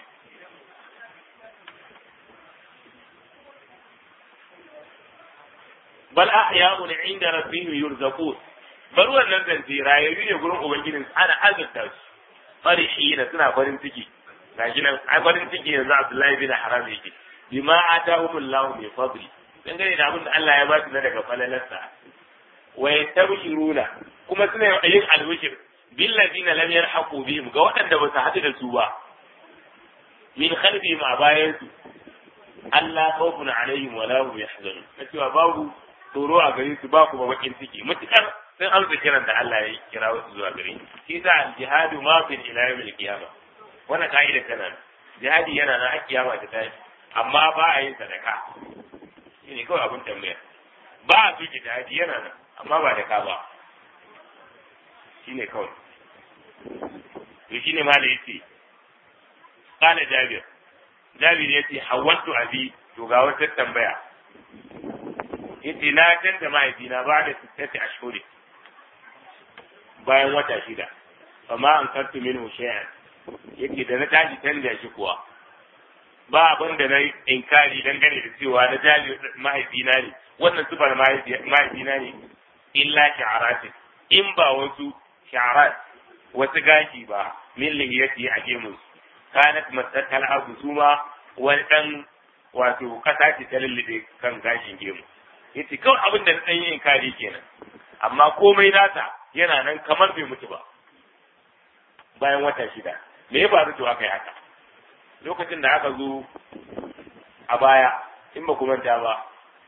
Speaker 1: bal ahya'un inda rabbihim yurzaqun bar wannan zance rayayyu ne gurin ubangijin ana azurta su farihina suna farin ciki gashi nan ai farin ciki yanzu Abdullahi bin Haram yake bima atahumullahu min fadli dangane da abin da Allah ya ba su na daga falalarsa wa yastabshiruna kuma suna yin albishir bil ladina lam yarhaqu bihim ga waɗanda ba su haɗu da su ba min khalfihim a bayan su Allah khawfun alaihim wa la hum yahzanun cewa babu tsoro a gare su ba kuma bakin ciki mutukar sun amsa kiran da Allah ya kira wasu zuwa gare shi sa al-jihadu ma fi ila yawmil qiyamah wannan ka'ida tana jihadi yana na kiyama ta tashi amma ba a yin sadaka shine kawai abin tambaya ba a soke jihadi yana nan amma ba da ka ba shine kawai to shine ma da yace kana jabir jabir yace hawatu abi to ga wata tambaya yace na canza mahaifina ba da sittati ashhuri bayan wata shida amma an kartu minhu shay'an yace da na tashi canza shi kuwa ba abin da na inkari dangane da cewa na jali mahaifina ne wannan sufar mahaifina ne illa sha'aratin in ba wasu sha'arat wasu gashi ba min lihiyati a gemun kanat masakal abu su ma wani dan wato kasa ce ta lullube kan gashin gemu yace kawai abin da na dan yin inkari kenan amma komai nata yana nan kamar bai mutu ba bayan wata shida me ya faru to aka yi haka lokacin da aka zo a baya in ba manta ba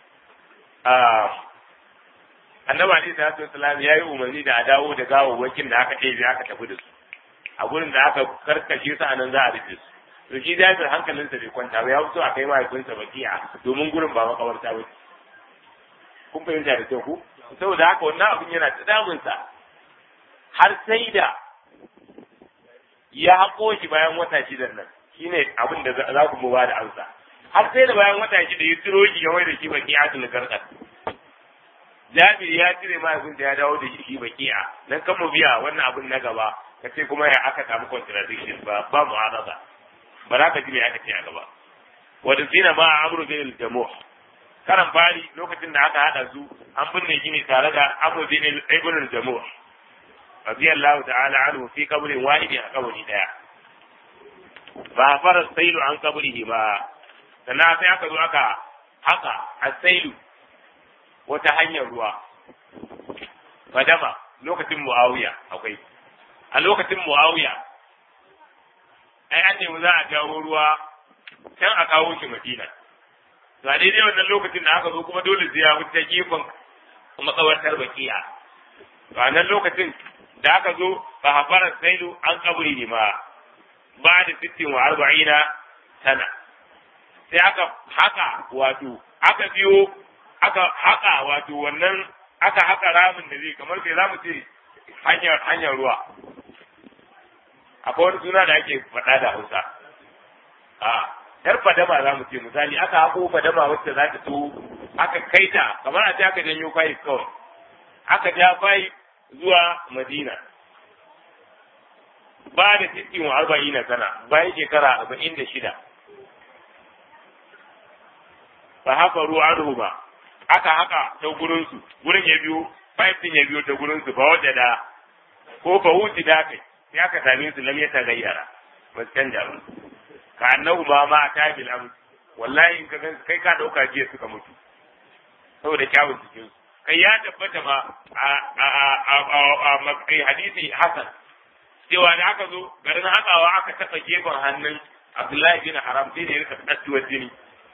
Speaker 1: annabi ali sallallahu alaihi wasallam yayi umarni da a dawo da gawawwakin da aka ɗebe aka tafi da su a gurin da aka karkashe su anan za a rufe su to shi da hankalinsa bai kwanta ba ya fito a kai mahaifinsa bakiya domin gurin ba makabarta ba kun fahimta da kyau ku saboda haka wannan abin yana ta damunsa har sai da ya haƙo shi bayan wata shidan nan shine abin da za ku mu ba da amsa har sai da bayan wata shida ya tsiro shi ya mai da shi bakiya tun garkar Jabir ya cire mahaifinsa ya dawo da shi baki'a nan kan mu biya wannan abin na gaba ka ce kuma ya aka samu contradiction ba ba mu'arada ba za ka ji me aka ce a gaba wadda zina ma amru bin al-jamuh karan fari lokacin da aka hada su an binne shi ne tare da amru bin ibn al-jamuh radiyallahu ta'ala anhu fi qabrin wahidi a kabari daya ba fara sailu an kabrihi ba sannan sai aka zo aka haka asailu wata hanyar ruwa fadama lokacin muawiya akwai a lokacin muawiya ai an nemi za a jawo ruwa can a kawo shi madina to a daidai wannan lokacin da aka zo kuma dole sai ya wuce gefen makabartar bakiya to a nan lokacin da aka zo ba hafara sailu an kaburi ne ma ba da sittin wa arba'ina sana sai aka haka wato aka biyo aka haka wato wannan aka haka ramin da zai kamar sai zamu ce hanyar hanyar ruwa akwai wani suna da ake faɗa da Hausa a yar fadama za mu ce misali aka hako fadama wacce za ta so aka kaita kamar a ce aka janyo fayi kawai aka ja fayi zuwa Madina ba da sittin wa arba'in sana bayan shekara arba'in da shida fa haka ruwa an ba aka haka ta gurinsu gurin ya biyo pipe din ya biyo ta gurinsu ba wadda da ko fa wuce da kai sai aka same su lam ya tagayyara ba su canja ba ka annahu ma ma ta bil am wallahi in ka gan kai ka dauka jiya suka mutu saboda kyawun cikin su kai ya tabbata ma a a a a hadisi hasan cewa da aka zo garin hakawa aka taɓa gefen hannun Abdullahi bin Haram sai da ya rika tsattuwar jini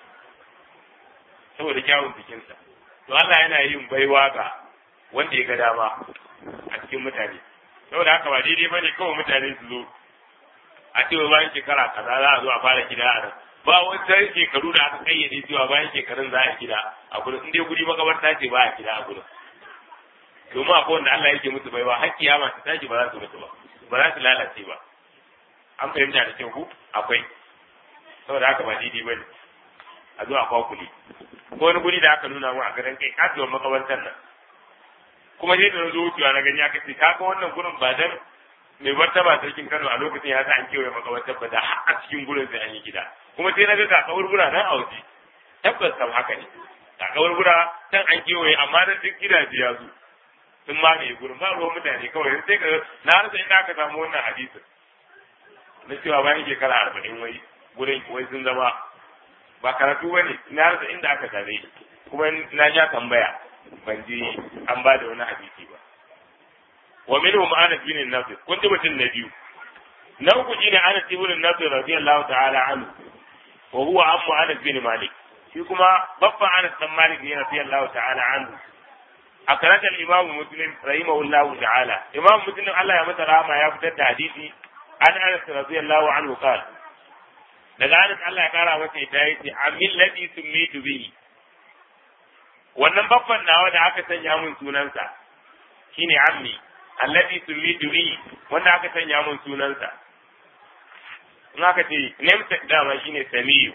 Speaker 1: saboda kyawun jikinsa to Allah yana yin baiwa ga wanda ya ga dama a cikin mutane saboda haka ba daidai bane kawai mutane su zo a cewa bayan shekara kaza za a zo a fara gida a nan ba wata shekaru da aka kayyade cewa bayan shekarun za a gida a gurin in dai guri makabarta ce ba a gida a gurin domin akwai wanda Allah yake musu baiwa har kiyama ta tashi ba za su mutu ba ba za su lalace ba an fahimta da kyau ku akwai saboda haka ba daidai bane a zo a kwakule ko wani guri da aka nuna mu a garin kai kasuwar makabartar nan kuma sai da na zo wucewa na gani aka ce kaga wannan gurin ba dan mai martaba sarkin Kano a lokacin ya sa an kewaye makabartar ba da har a cikin gurin sai an yi gida kuma sai na ga ga kaburbura nan a waje tabbas kam haka ne ga kaburbura can an kewaye amma da duk gidaje ya zo sun mamaye gurin ba ruwan mutane kawai sai ka na rasa inda aka samu wannan hadisin na cewa bayan shekara arba'in wai gurin wai sun zama ba karatu bane na rasa inda aka same shi kuma na ja tambaya ban ji an ba da wani hadisi ba wa minhum Anas bin Nasir kun ji mutum na biyu na uku shine Anas bin Nasir radiyallahu ta'ala anhu wa huwa ammu Anas bin Malik shi kuma babban Anas bin Malik ne radiyallahu ta'ala anhu أخرج الإمام مسلم رحمه الله تعالى إمام مسلم الله يمت رحمه يفتد حديثي عن أنس رضي الله عنه قال daga Anas Allah ya kara masa ita yace amin ladhi summitu bihi wannan babban nawa da aka sanya mun sunansa shine ammi alladhi sumitu bi wanda aka sanya mun sunansa in aka ce namesake dama shine samiyu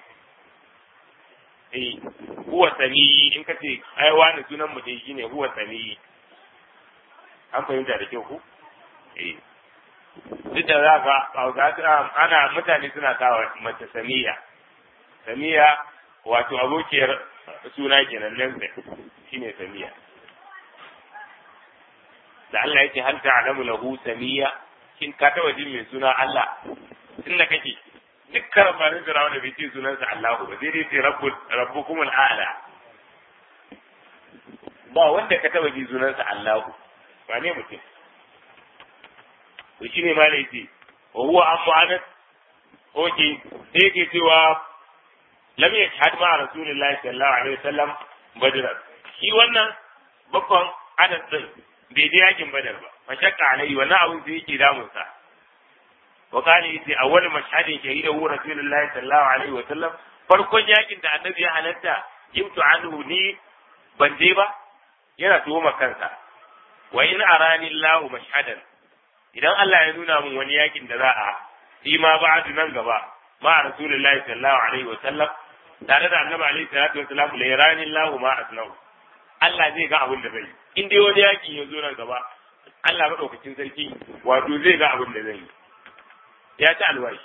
Speaker 1: eh huwa samiyi in ka ce ai wani sunan mutum shine huwa samiyi an fahimta da kyau ku eh duk da za ka ana mutane suna kawo mace samiya samiya wato abokiyar suna kenan namesake shine samiya da Allah yake hal ta'lamu lahu samiya kin ka taba jin mai suna Allah tunda kake dukkan rafarin Fir'auna bai ce sunansa Allahu ba sai dai ce rabbul rabbukum al'ala ba wanda ka taba ji sunansa Allahu ba ne mutum to shine ma laifi wa huwa amma anas oke sai yake cewa lam yashhad ma rasulullahi sallallahu alaihi wasallam badr shi wannan bakon anas din bai je yakin badar ba fa shakka alai wannan abin da yake damun sa wa kana yace awwal mashhadin shahida hu rasulullahi sallallahu alaihi wa sallam farkon yakin da annabi ya halatta yimtu anhu ni ban je ba yana tuhuma kansa wa in arani Allahu mashhadan idan Allah ya nuna min wani yakin da za a yi ma ba'du nan gaba ma rasulullahi sallallahu alaihi wa sallam tare da annabi alaihi salatu wa sallam la yarani Allahu ma asnau Allah zai ga abin da zai yi in dai wani yakin ya zo nan gaba Allah maɗaukacin sarki wato zai ga abin da zai yi ya ci alwashi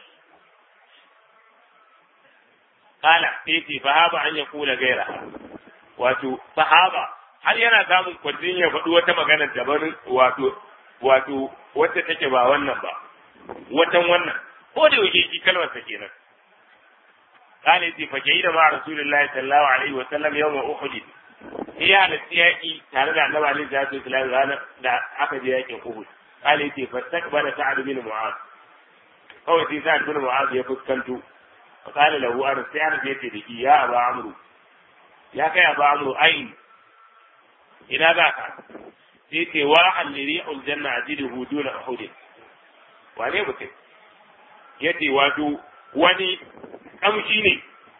Speaker 1: kala sai ce fahaba an ya kula gaira wato fahaba har yana samun kwadin ya faɗi wata magana daban wato wato wacce take ba wannan ba watan wannan ko da yake shi kalmar sa kenan kala yace fa da ma rasulullahi sallallahu alaihi wa sallam yawma uhud ya halatta yaƙi tare da annabi alaihi salatu wasallam ranar da aka je yaƙin Uhud kale yace fastaqbala sa'ad bin mu'az kawai sai sa'ad bin mu'az ya fuskanto fa kale lahu an sai an yace da shi ya aba amru ya kai aba amru ain ina za ka sai ce wa alli aljanna ajiduhu duna uhud wane mutum yace wato wani kamshi ne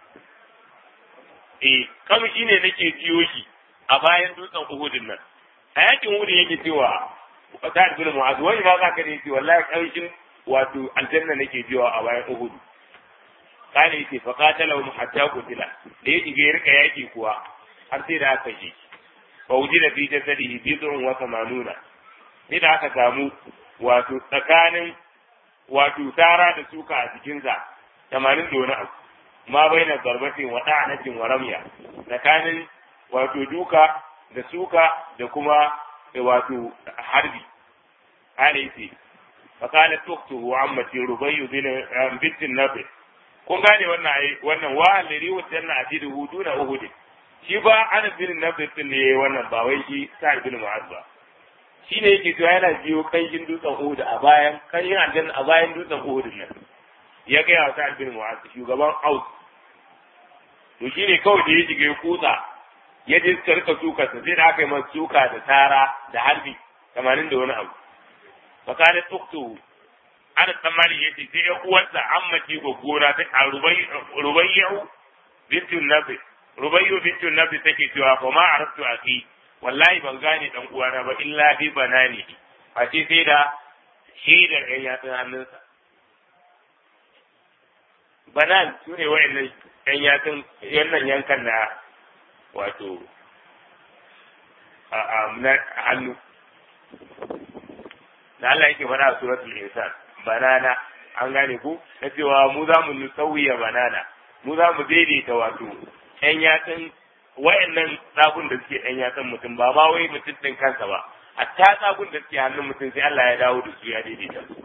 Speaker 1: eh kamshi ne nake jiyo shi a bayan dutsen Uhudin nan a yakin Uhud yake cewa Sa'ad bin Mu'adh wani ma zaka ne ce wallahi kamshin wato aljanna nake jiyo a bayan Uhud kana yace fa qatalahu hatta qutila da ya dige rika yaki kuwa har sai da aka shi fa wujida fi jasadihi bid'un wa thamanuna sai da aka samu wato tsakanin wato tara da suka a cikinsa 80 da wani abu ma bai na zarbatin wa ɗa'anatin wa ramya tsakanin wato duka da suka da kuma wato harbi ana yi fakala tuktu wa ammati rubayyu bin bintin nabi kun gane wannan ai wannan wa aliri wa janna ajidu hudu na uhud shi ba ana bin nabi din ne wannan ba wai shi sa'id bin mu'az ba shi ne yake cewa yana biyo kanshin dutsen uhud a bayan kanshin aljanna a bayan dutsen uhud nan ya gaya wa sa'ad bin mu'az shugaban aus to shi ne kawai da ya shiga ya kutsa ya je suka rika suka sa sai da aka yi masa suka da tara da harbi tamanin da wani abu fakana tuktu ana tsammani ya ce sai ya uwarsa an mace gwaggona ta a rubayyu bintun nabi rubayyu bintun nabi take cewa fa ma arabtu aki wallahi ban gane dan uwana ba illa bi banani a ce sai da shaidar ɗan yatsun hannunsa banan su ne wa'annan ɗan yatsun yannan yankan na wato a hannu da Allah yake faɗa a suratul insan banana an gane ku na cewa mu za mu nusawiya banana mu za mu daidaita wato ɗan yatsun wa'annan tsagun da suke ɗan yatsun mutum ba ma wai mutum ɗin kansa ba hatta tsagun da suke hannun mutum sai Allah ya dawo da su ya daidaita su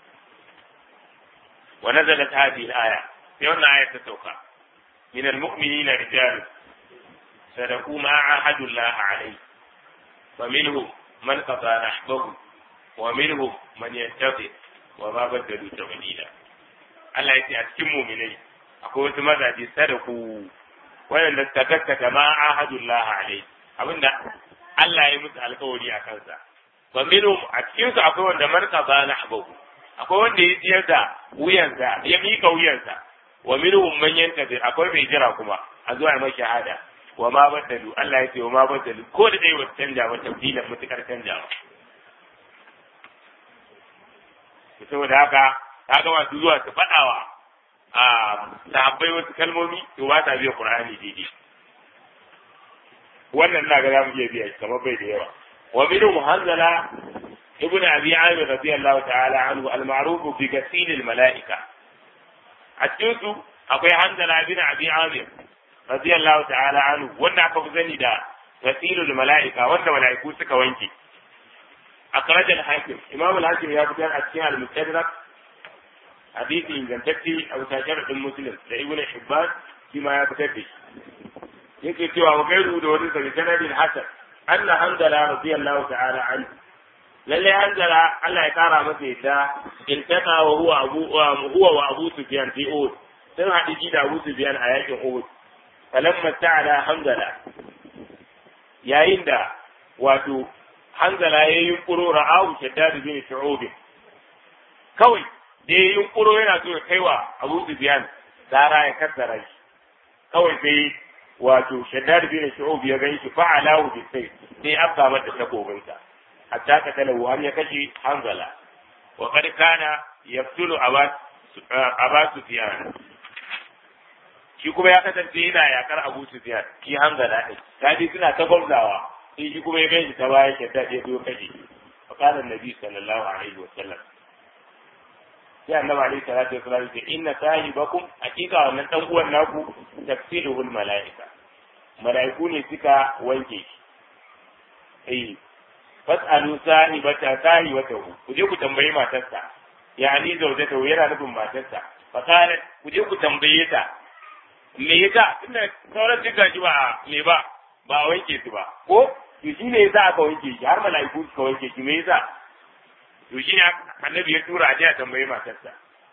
Speaker 1: wa nazalat hadhihi al-aya sai wannan aya ta sauka min al-mu'minina rijal sadaqu ma ahadu Allah alayhi fa minhum man qada nahbahu wa minhum man yantafi wa ma badalu tabdila Allah ya ce a cikin mu'minai akwai wasu mazaje sadaku waɗanda suka gaskata ma ahadullah alai abinda Allah ya musu alkawari a kansa wa minhum a cikin su akwai wanda marka ba na habahu akwai wanda ya ciyar da wuyansa ya mika wuyansa wa minhum man yantazir akwai mai jira kuma a zuwa mai shahada wa ma badalu Allah ya ce wa ma badalu ko da dai wata canja ba tabdilan mutukar canjawa saboda haka kaga masu zuwa su faɗawa a sahabbai wasu kalmomi to ba ta biya qur'ani daidai wannan na ga za mu iya biya shi kamar bai da yawa wa minhu muhanzala ibnu abi amir radiyallahu ta'ala anhu al-ma'ruf bi ghasil al-mala'ika a cikin su akwai hanzala ibn abi amir radiyallahu ta'ala anhu wanda aka fi sani da ghasil al-mala'ika wanda mala'iku suka wanke akhraj al-hakim imam al-hakim ya fitar a cikin al-mustadrak hadisi ingantacce a bisa sharadin muslim da ibnu hibban shi ma ya fitar da shi yake cewa wa gairu da wani sabi sanadin hasan anna hanzala radiyallahu ta'ala anhu lalle hanzala Allah ya kara masa yadda in taka wa huwa abu huwa wa abu sufyan fi uhud sun haɗi shi da abu sufyan a yakin uhud falamma ta'ala hanzala yayin da wato hanzala ya yi yunkuro ra'ahu shaddad bin shu'ub kawai da ya yunkuro yana so ya kaiwa abu sufyan tsara ya kassara shi kawai sai wato shaddad bin shu'ub ya gan shi fa'alahu bi sai sai afka mata takobinsa hatta ka talahu har ya kashe hanzala wa qad kana yaftulu aba sufyan shi kuma ya kasance yana yakar abu sufyan shi hanzala din kaji suna ta gwamzawa sai shi kuma ya gan shi ta baya shaddad ya zo kashe fa qala annabi sallallahu alaihi wa sallam sai annabi alaihi salatu wasallam ce inna sahibakum hakika wannan dan uwan naku tafsiruhul malaika malaiku ne suka wanke shi eh fas'alu sahibata sahibatahu ku je ku tambayi matarsa yani zaujatahu yana nufin matarsa fa qalat ku je ku tambaye ta me yasa tunda sauran duka ji ba me ba ba wanke su ba ko to shi ne yasa aka wanke shi har malaiku suka wanke shi me yasa to shi ne annabi ya tura a je a tambayi matarsa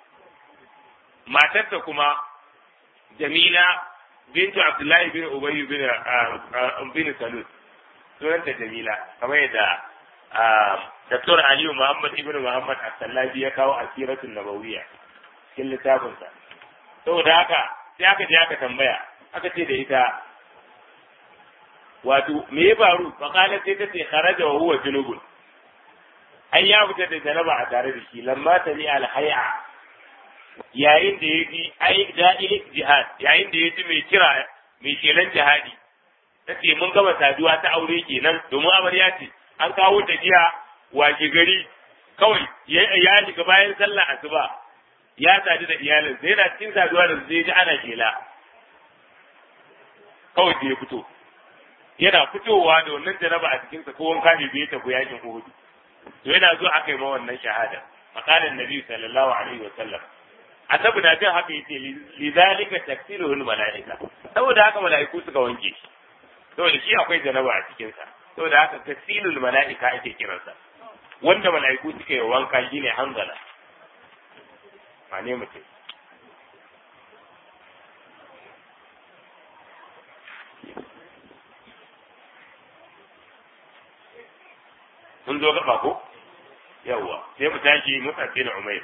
Speaker 1: matarsa kuma jamila bintu abdullahi bin ubayy bin bin salul sunanta jamila kamar yadda Dr. Aliyu Muhammad ibn Muhammad As-Sallabi ya kawo asiratun nabawiyya cikin littafinsa saboda haka sai aka je aka tambaya aka ce da ita wato me ya faru fa kana sai ta ce kharaja wa huwa junubun ai ya fita da janaba a tare da shi lamma ta ni alhaya yayin da ya ji ai da'il jihad yayin da ya ji mai kira mai shelan jihadi ta ce mun gama saduwa ta aure kenan domin amarya ce an kawo ta jiya washe gari kawai ya shiga bayan sallah asuba ya sadu da iyalin sai yana cikin saduwa da zai ji ana shela kawai sai ya fito yana fitowa da wannan janaba a cikinsa ko wanka ne bai tafi yakin Uhud to yana zo aka yi ma wannan shahada maqalan nabi sallallahu alaihi wa sallam annabi na jin haka yace lidhalika taksiruhul malaika saboda haka malaiku suka wanke shi saboda shi akwai janaba a cikin sa saboda haka tasilul malaika ake kiransa wanda malaiku suka yi wanka shine hanzala wane mutum mun zo gaba ko yawwa sai mu tashi mutsafi na umair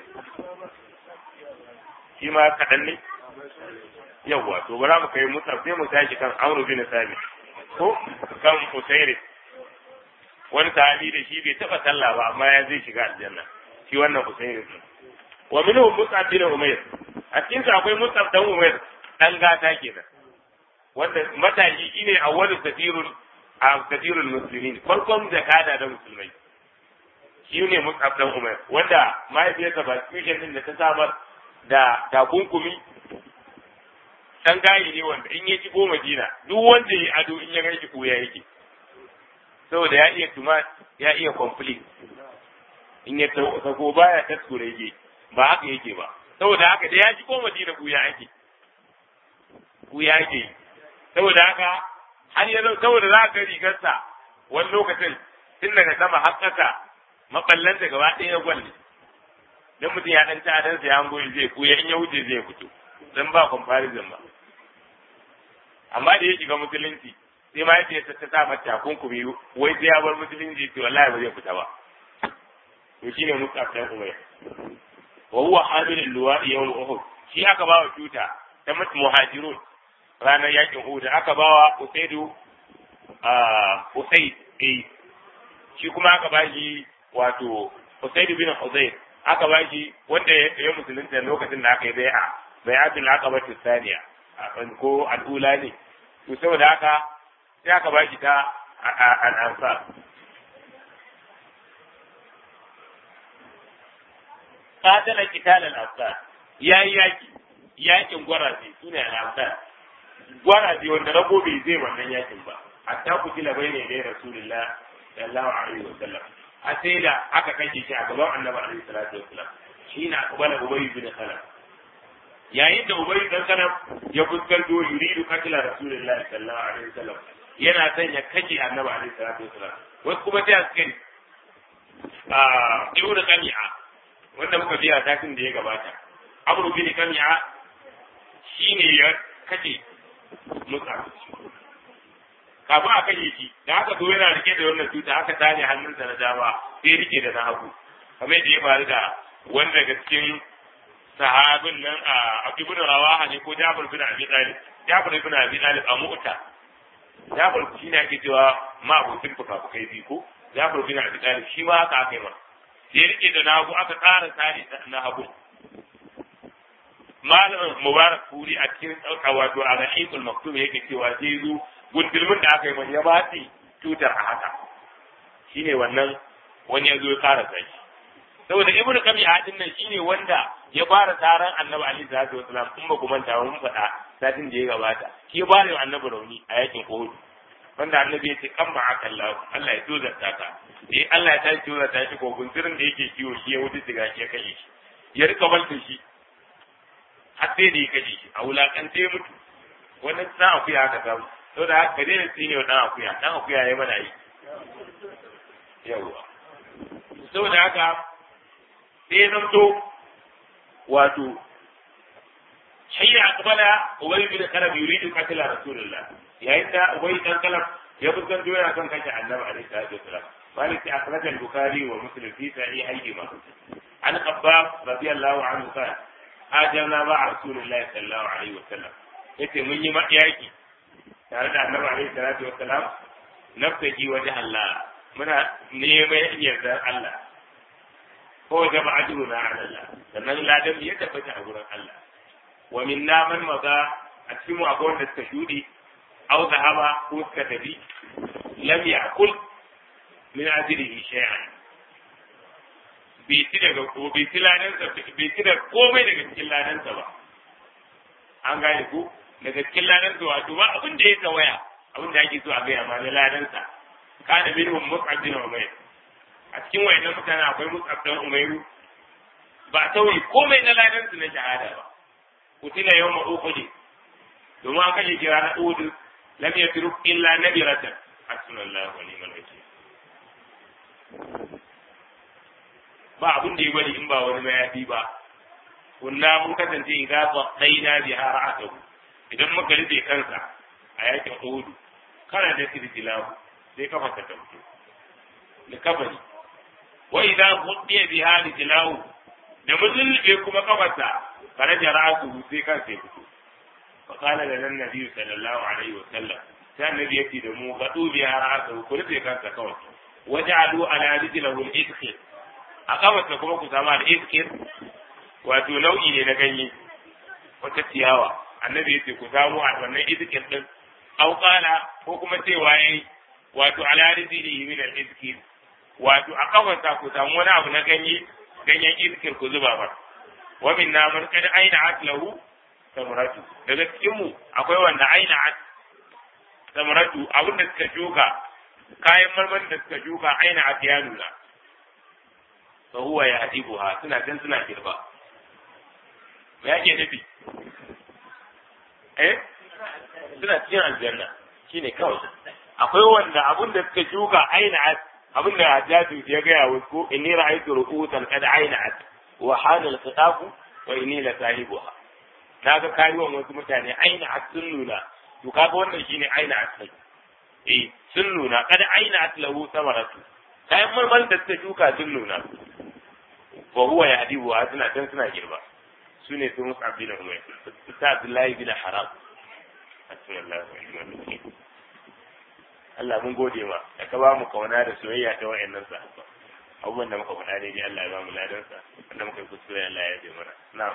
Speaker 1: shi ma kaɗan ne yawwa to bara mu kai mutsaf sai mu tashi kan amru bin sami ko kan usairi wani sahabi da shi bai taɓa sallah ba amma ya zai shiga aljanna shi wannan usairi wa minhum mus'ab bin umair a cikin sa akwai mus'ab dan umair dan gata kenan wanda matashi shine awwalu safirun a kafirul muslimin farkon zakada da musulmai shi ne mus'ab dan umar wanda mahaifiyarsa ba tushen din da ta samar da takunkumi dan gayi ne wanda in ya shigo madina duk wanda ya ado in ya gaishe ko ya yake saboda ya iya tuma ya iya complete in ya sako baya taskure yake ba haka yake ba saboda haka da ya shigo madina ku ya yake ku ya yake saboda haka har yanzu saboda za ka rigarsa wani lokacin tun daga sama har ƙasa maballan da gaba ɗaya gwal ne dan mutum ya ɗan ta sa ya hango zai kuya in ya wuce zai fito dan ba comparison ba amma da ya shiga musulunci sai ma yace ta ta sa mata kunkumi wai sai ya bar musulunci to wallahi ba zai fita ba to shine Mus'ab dan Umayr wa huwa hamilul luwa'i yawm Uhud shi aka ba wa tuta ta muhajirun ranar yakin Uhud aka bawa Usaidu Usaid eh shi kuma aka ba shi wato Usaidu bin Hudayr aka ba shi wanda ya musulunta lokacin da aka yi bai'a bai'atul aqaba tsaniya ko al'ula ne to saboda haka sai aka ba shi ta al'ansar qatala qital al-ansar yayi yaki yakin gwaraze sune al-ansar gwaraze wanda rago bai zai wannan yakin ba hatta kutila bayne da rasulullah sallallahu alaihi wa sallam a sai da aka kashe shi a gaban annabi alaihi salatu wasallam shi na akbala ubay bin khalaf yayin da ubay dan khalaf ya fuskanto yuridu qatla rasulullahi sallallahu alaihi wasallam yana son ya kashe annabi alaihi salatu wasallam wasu kuma sai askari a ibnu kami'a wanda muka biya satin da ya gabata amru bin kami'a shine ya kashe musa kafin a kashe shi da haka zo yana rike da wannan cuta aka tare hannunsa na dama sai rike da na hagu kamar da ya faru da wanda daga cikin sahabin nan a ibn rawaha ne ko jabir bin abi talib jabir bin abi talib a mu'ta jabir shi ne ake cewa ma abokin fuka-fukai biyu ko jabir bin abi talib shi ma haka aka yi ma sai rike da na hagu aka ƙara tare na hagu malamin mubarak kuri a cikin tsauka wato a rahiqul maktub yake cewa zai zo gundulmin da aka yi mai ya batsi tutar a haka shine wannan wani ya zo ya fara sai saboda ibnu kami hadin nan shine wanda ya fara taron annabi ali sallallahu alaihi wasallam in ba ku manta mun faɗa satin da ya gabata shi ya fara yin annabi rauni a yakin uhud wanda annabi ya ce kan ba aka Allah Allah ya tozarta ka eh Allah ya tashi tozarta shi ko gunturin da yake kiwo shi ya wuce diga shi ya kashe shi ya rika balta shi har sai da ya kashe shi a wulakance ya mutu wannan dan akuya aka samu saboda haka ka daina tsine wa dan akuya dan akuya ya mana yi yawwa saboda haka sai ya zamto wato hayya aqbala ubay bin kalab yuridu qatla rasulullah yayin da ubay dan kalab ya fuskanto yana kan kashe annabi alaihi salatu wasalam malik ya akhraj al-bukhari wa muslim fi sahihayhima an qabbab radiyallahu anhu qala ajalna ba rasulullah sallallahu alaihi wasallam yace mun yi yaki tare da annabi alaihi salatu wassalam nafsaji wajen Allah muna neman yardar Allah ko da ba ajruna ala Allah sannan ladan ya tabbata a gurin Allah wa minna man maza a cikin mu akwai wanda suka shudi aw zahaba ko suka tafi lam ya'kul min ajrihi shay'an bai ci daga ko bai ci ladansa bai ci da komai daga cikin ladansa ba an gane ku daga cikin ladansa wato ba abin da ya tawaya abin da ake so a gaya ma na ladansa kana minhum mus'ab bin umayr a cikin wayannan mutane akwai mus'ab bin umayr ba tauye komai na ladansu na shahada ba kutila yawma uhud domin an kashe kira na uhud lam yatruk illa nabiratan hasbunallahu wa ni'mal wakeel ba abin da ya bari in ba wani mayafi ba kunna mun kasance idan ba daina bi har atahu idan muka rufe kansa a yakin uhudu kana da sirjilahu sai kafa ta tauke da kabari wa idan hudiya bi hali jilahu da musulbe kuma kafarsa kana jara'atu sai kan sai fito fa qala lana nabi sallallahu alaihi wa sallam sai annabi yace da mu gadu bi har atahu ku rufe kansa kawai waja'alu ala rijlihi al-idkhil a kamarsa kuma ku samu al'iskir wato nau'i ne na ganye wata ciyawa annabi ya ce ku samu a wannan iskir din auƙala ko kuma cewa yayi wato ala rizili min al-iskir wato a kamarsa ku samu wani abu na ganye ganyen iskir ku zuba ba wa min namun kad aina atlahu samratu daga cikin mu akwai wanda aina at samratu abin da suka shuka kayan marmarin da suka shuka aina at ya nuna fa huwa ya hadibuha suna can suna girba me yake nufi eh suna cikin aljanna shine kawai akwai wanda abun da suka shuka aina abin da hajjaju ya gaya wa ko inni ra'aytu ru'usan qad aina'at wa hana al-khitafu wa inni la sahibuha naga kariwan wasu mutane aina'at sun nuna to kaga wannan shine aina'at sai eh sun nuna qad aina'at lahu samaratu kayan marmar da suka shuka sun nuna wa huwa ya hadibu wa suna can suna girba su ne su musu abin umar ta abdullahi bin haram Allah mun gode ma da ka ba mu kauna da soyayya ta wa'annan sahabba abubuwan da muka faɗa daidai Allah ya ba mu ladansa wanda muka yi kuskure Allah ya yi mana na'am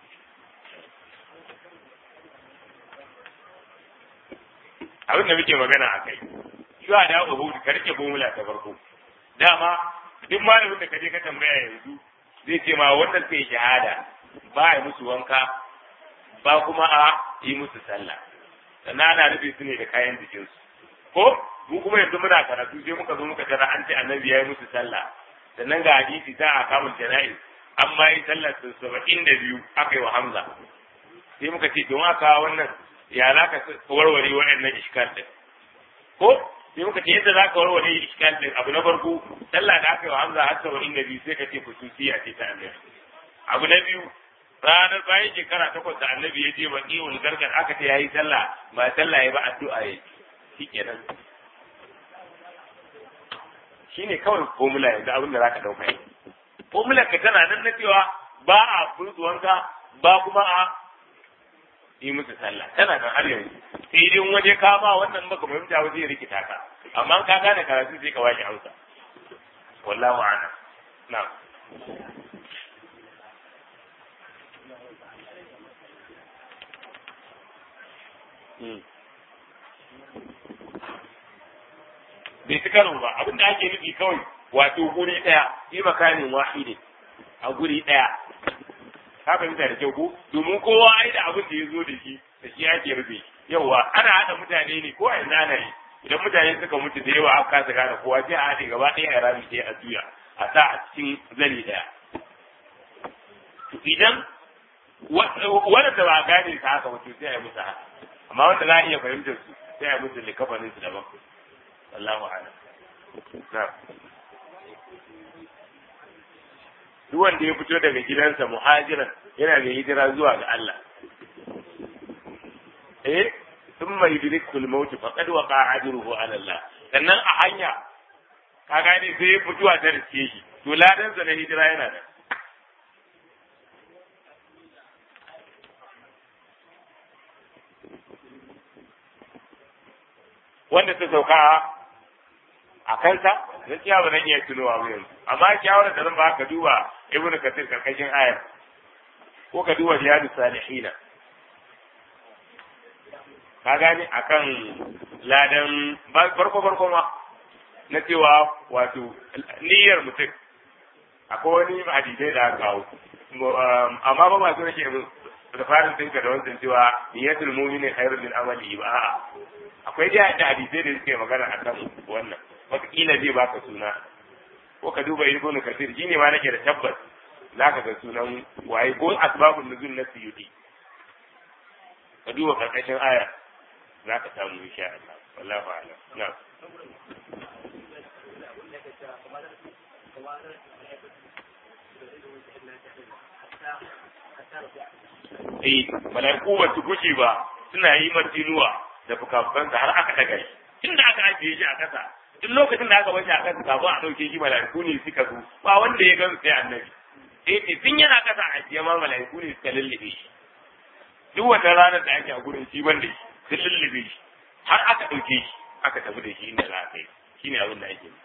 Speaker 1: abin da muke magana a kai shi a da uhud ka rike formula ta farko dama duk malamin da ka je ka tambaya yanzu zai ce ma wanda suka yi shahada ba a yi musu wanka ba kuma a yi musu sallah sannan ana rufe su ne da kayan jikinsu ko mu kuma yanzu muna karatu sai muka zo muka tara an ce annabi ya yi musu sallah sannan ga hadisi ta a kamun jana'i an ma yi sallar su saba'in da biyu aka yi wa hamza sai muka ce don aka wannan ya za ka warware waɗannan iskal din ko sai muka ce yadda za ka warware iskal din abu na farko sallah da aka yi wa hamza har saba'in da biyu sai ka ce kususiya ce ta annabi abu na biyu ranar bayan shekara takwas da annabi ya je baki wani gargar aka ce ya yi sallah ba sallah ya ba addu'a ya shi kenan shi ne kawai formula yanzu abin da za ka ɗauka yi formula ka tana nan na cewa ba a furzuwanka ba kuma a yi musu sallah tana nan har yanzu sai dai waje ka ba wannan baka fahimta waje ya rikita ka amma ka gane karatu sai ka washe hausa wallahu a'lam na'am bai fi karo ba abin da ake nufi kawai wato guri ɗaya yi makanin wahidin a guri ɗaya ka fahimta da kyau ko domin kowa ai da abin da ya zo da shi da shi ake rufe yawa ana haɗa mutane ne ko a yanzu ana yi idan mutane suka mutu da yawa aka kasa gane kowa sai a haɗe gaba ɗaya a rami sai a juya a sa a cikin zani ɗaya idan wanda ba a gane ta haka wato sai a yi musu haka amma wanda za a iya fahimtar su sai a yi musu likafanin su daban wallahu a'lam na duk wanda ya fito daga gidansa muhajiran yana da hijira zuwa ga Allah eh thumma yudrikul maut faqad waqa ajruhu ala Allah sannan a hanya ka gane sai fituwa ta riske shi to ladan sa na hijira yana da wanda ta sauka a kansa gaskiya ba zan iya tunowa ba yanzu amma shawarar da zan ba ka duba ibnu kasir karkashin ayar ko ka duba riyadu salihina ka gane akan ladan farko farko ma na cewa wato niyyar mutum akwai wani hadisai da aka kawo amma ba masu nake da farin dinka da wancan cewa niyyatul mu'mini khairun min amali ba a'a akwai dai da hadisai da suke magana akan wannan wataƙila zai baka suna ko ka duba ibnu kasir shine ma nake da tabbas zaka ga sunan waye ko asbabun nuzul na suyuti ka duba karkashin aya zaka samu insha Allah wallahu a'lam na'am Eh, mala'iku ba su gushe ba suna yi martinuwa da fukafukansa har aka daga shi. Tunda aka ajiye shi a kasa, duk lokacin da aka bashi a kasa kafin a ɗauke shi mala'iku ne suka zo, ba wanda ya gan sai annabi. Sai ce tun yana kasa a ajiye ma mala'iku ne suka lullube shi. Duk wata ranar da ake a gurin shi ban da shi, sun lullube shi. Har aka ɗauke shi, aka tafi da shi inda za a kai. Shi ne abin da ake yi.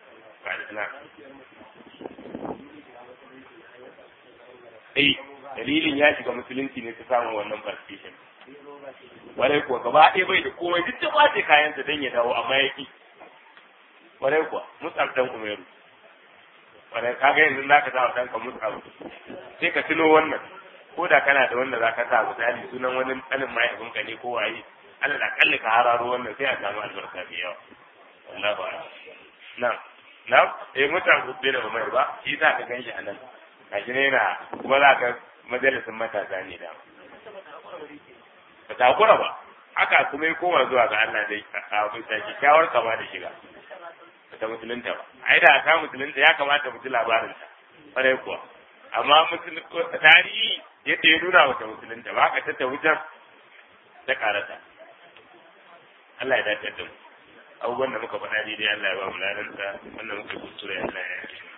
Speaker 1: Eh, dalilin ya shiga musulunci ne ta samu wannan partition. Warai kuwa gaba ɗaya bai da komai duk da kwace kayansa don ya dawo amma ya ki. Warai kuwa Mus'ab dan Umaru. Warai kaga yanzu za ka sa wa ɗanka Mus'ab. Sai ka tuno wannan. Ko da kana da wanda za ka sa misali sunan wani ɗanin mahaifinka ne ko waye. Allah da kalli ka hararo wannan sai a samu albarka mai yawa. Wallahu a'lam. Na'am. Na'am. Eh Mus'ab bai da Umar ba. Shi za ka gan shi a nan. Gashi ne na kuma za ka majalisin matasa ne da. Ba ta hakura ba, haka kuma ya koma zuwa ga Allah dai a bisa kyakkyawar kama da shiga. Ba ta musulunta ba. Ai da ta musulunta ya kamata mu ji labarinta. Kwarai kuwa. Amma tarihi yadda ya nuna wata musulunta ba haka ta wutar ta karata. Allah ya dace da mu. Abubuwan da muka faɗa daidai Allah ya ba mu lalanta, wannan muka kuskure Allah ya yi.